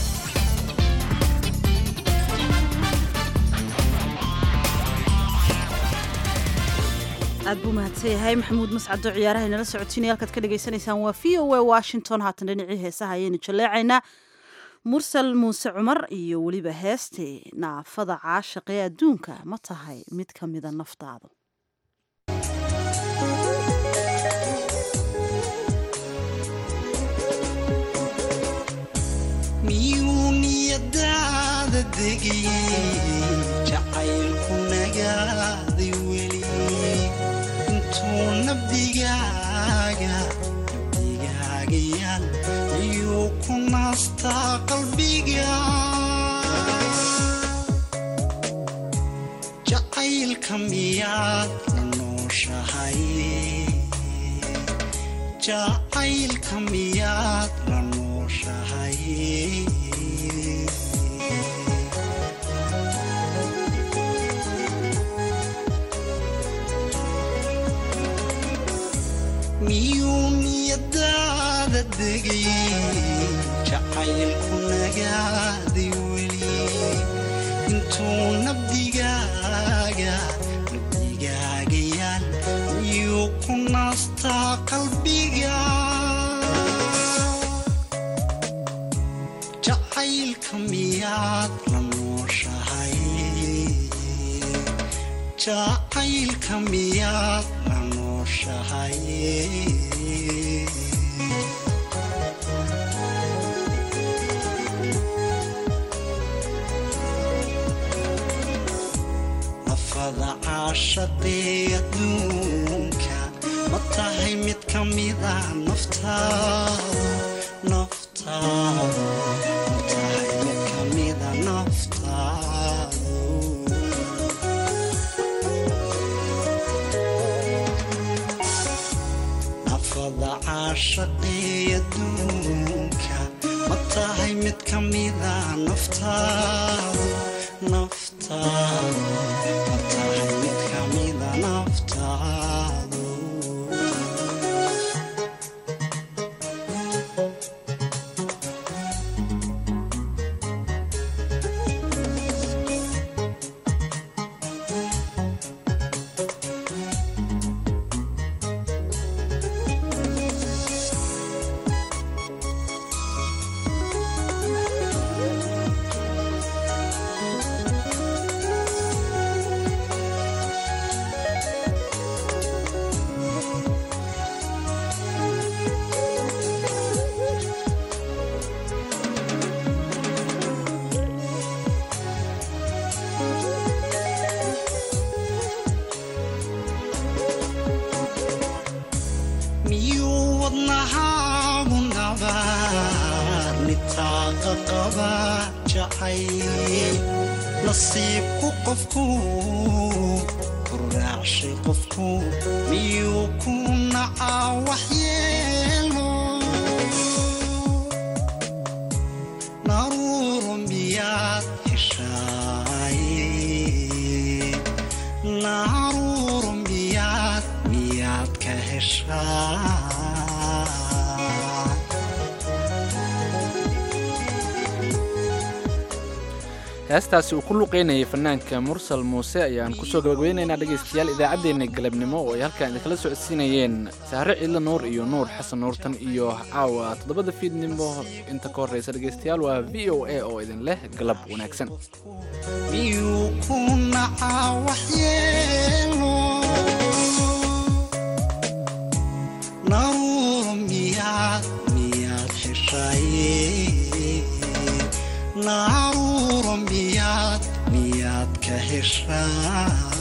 aad buu mahadsan yahay maxamuud mascado ciyaaraha inala socotiinaya halkaad ka dhagaysanaysaan waa v o a washington haatan dhinacii heesaha ayaynu jaleecaynaa mursal muuse cumar iyo weliba heeste naafada caashaqee adduunka ma tahay mid ka mida naftaadu miyuu niyadaada degayey jacaylku nagaaday weli intuu nabdigaaga nabdigaaga yaal miyuu ku naastaa qalbiga jacaylka miyaad la nooshahay jacaylka miyaad la nooshahay miyuu niyadaada degayey jacaylku nagaaday weli intuu nabdigaaga nabdigaaga yaal miyuu ku naastaa qalbiga jacaylka miyaad la nooshahay jacaylka miyaad la nooshahay nafada caashaqee adduunka ma tahay mid ka mida naftaadu naftaadu ma tahay mid ka mida naftaadu nafada caashaqee adduunka ma tahay mid ka mida naftaadu naftaadu ma tahay mid ka mida naftaadu miyuu wadnahaagu nabaad nitaaqa qaba jacayl nasiibku qofku ku raacshay qofku miyuu ku nacaa waxyeelo naruuro miyaad heshaay naruuro miyaad miyaad ka heshaa heestaasi uu ku luqeynayay fanaanka mursal muuse ayaan kusoo gabagabeynaynaa dhegaystayaal idaacaddeenna galabnimo oo ay halkan idinkala socodsiinayeen saare ciidla nuur iyo nuur xasan nuurtan iyo caawa toddobada fiidnimo inta ka horreysa dhegaystayaal waa v o a oo idin leh galab wanaagsan miyuu ku nacaa waxyeelo naruuro miyaad miyaad heshaye naruuro miyaad miyaad ka heshaa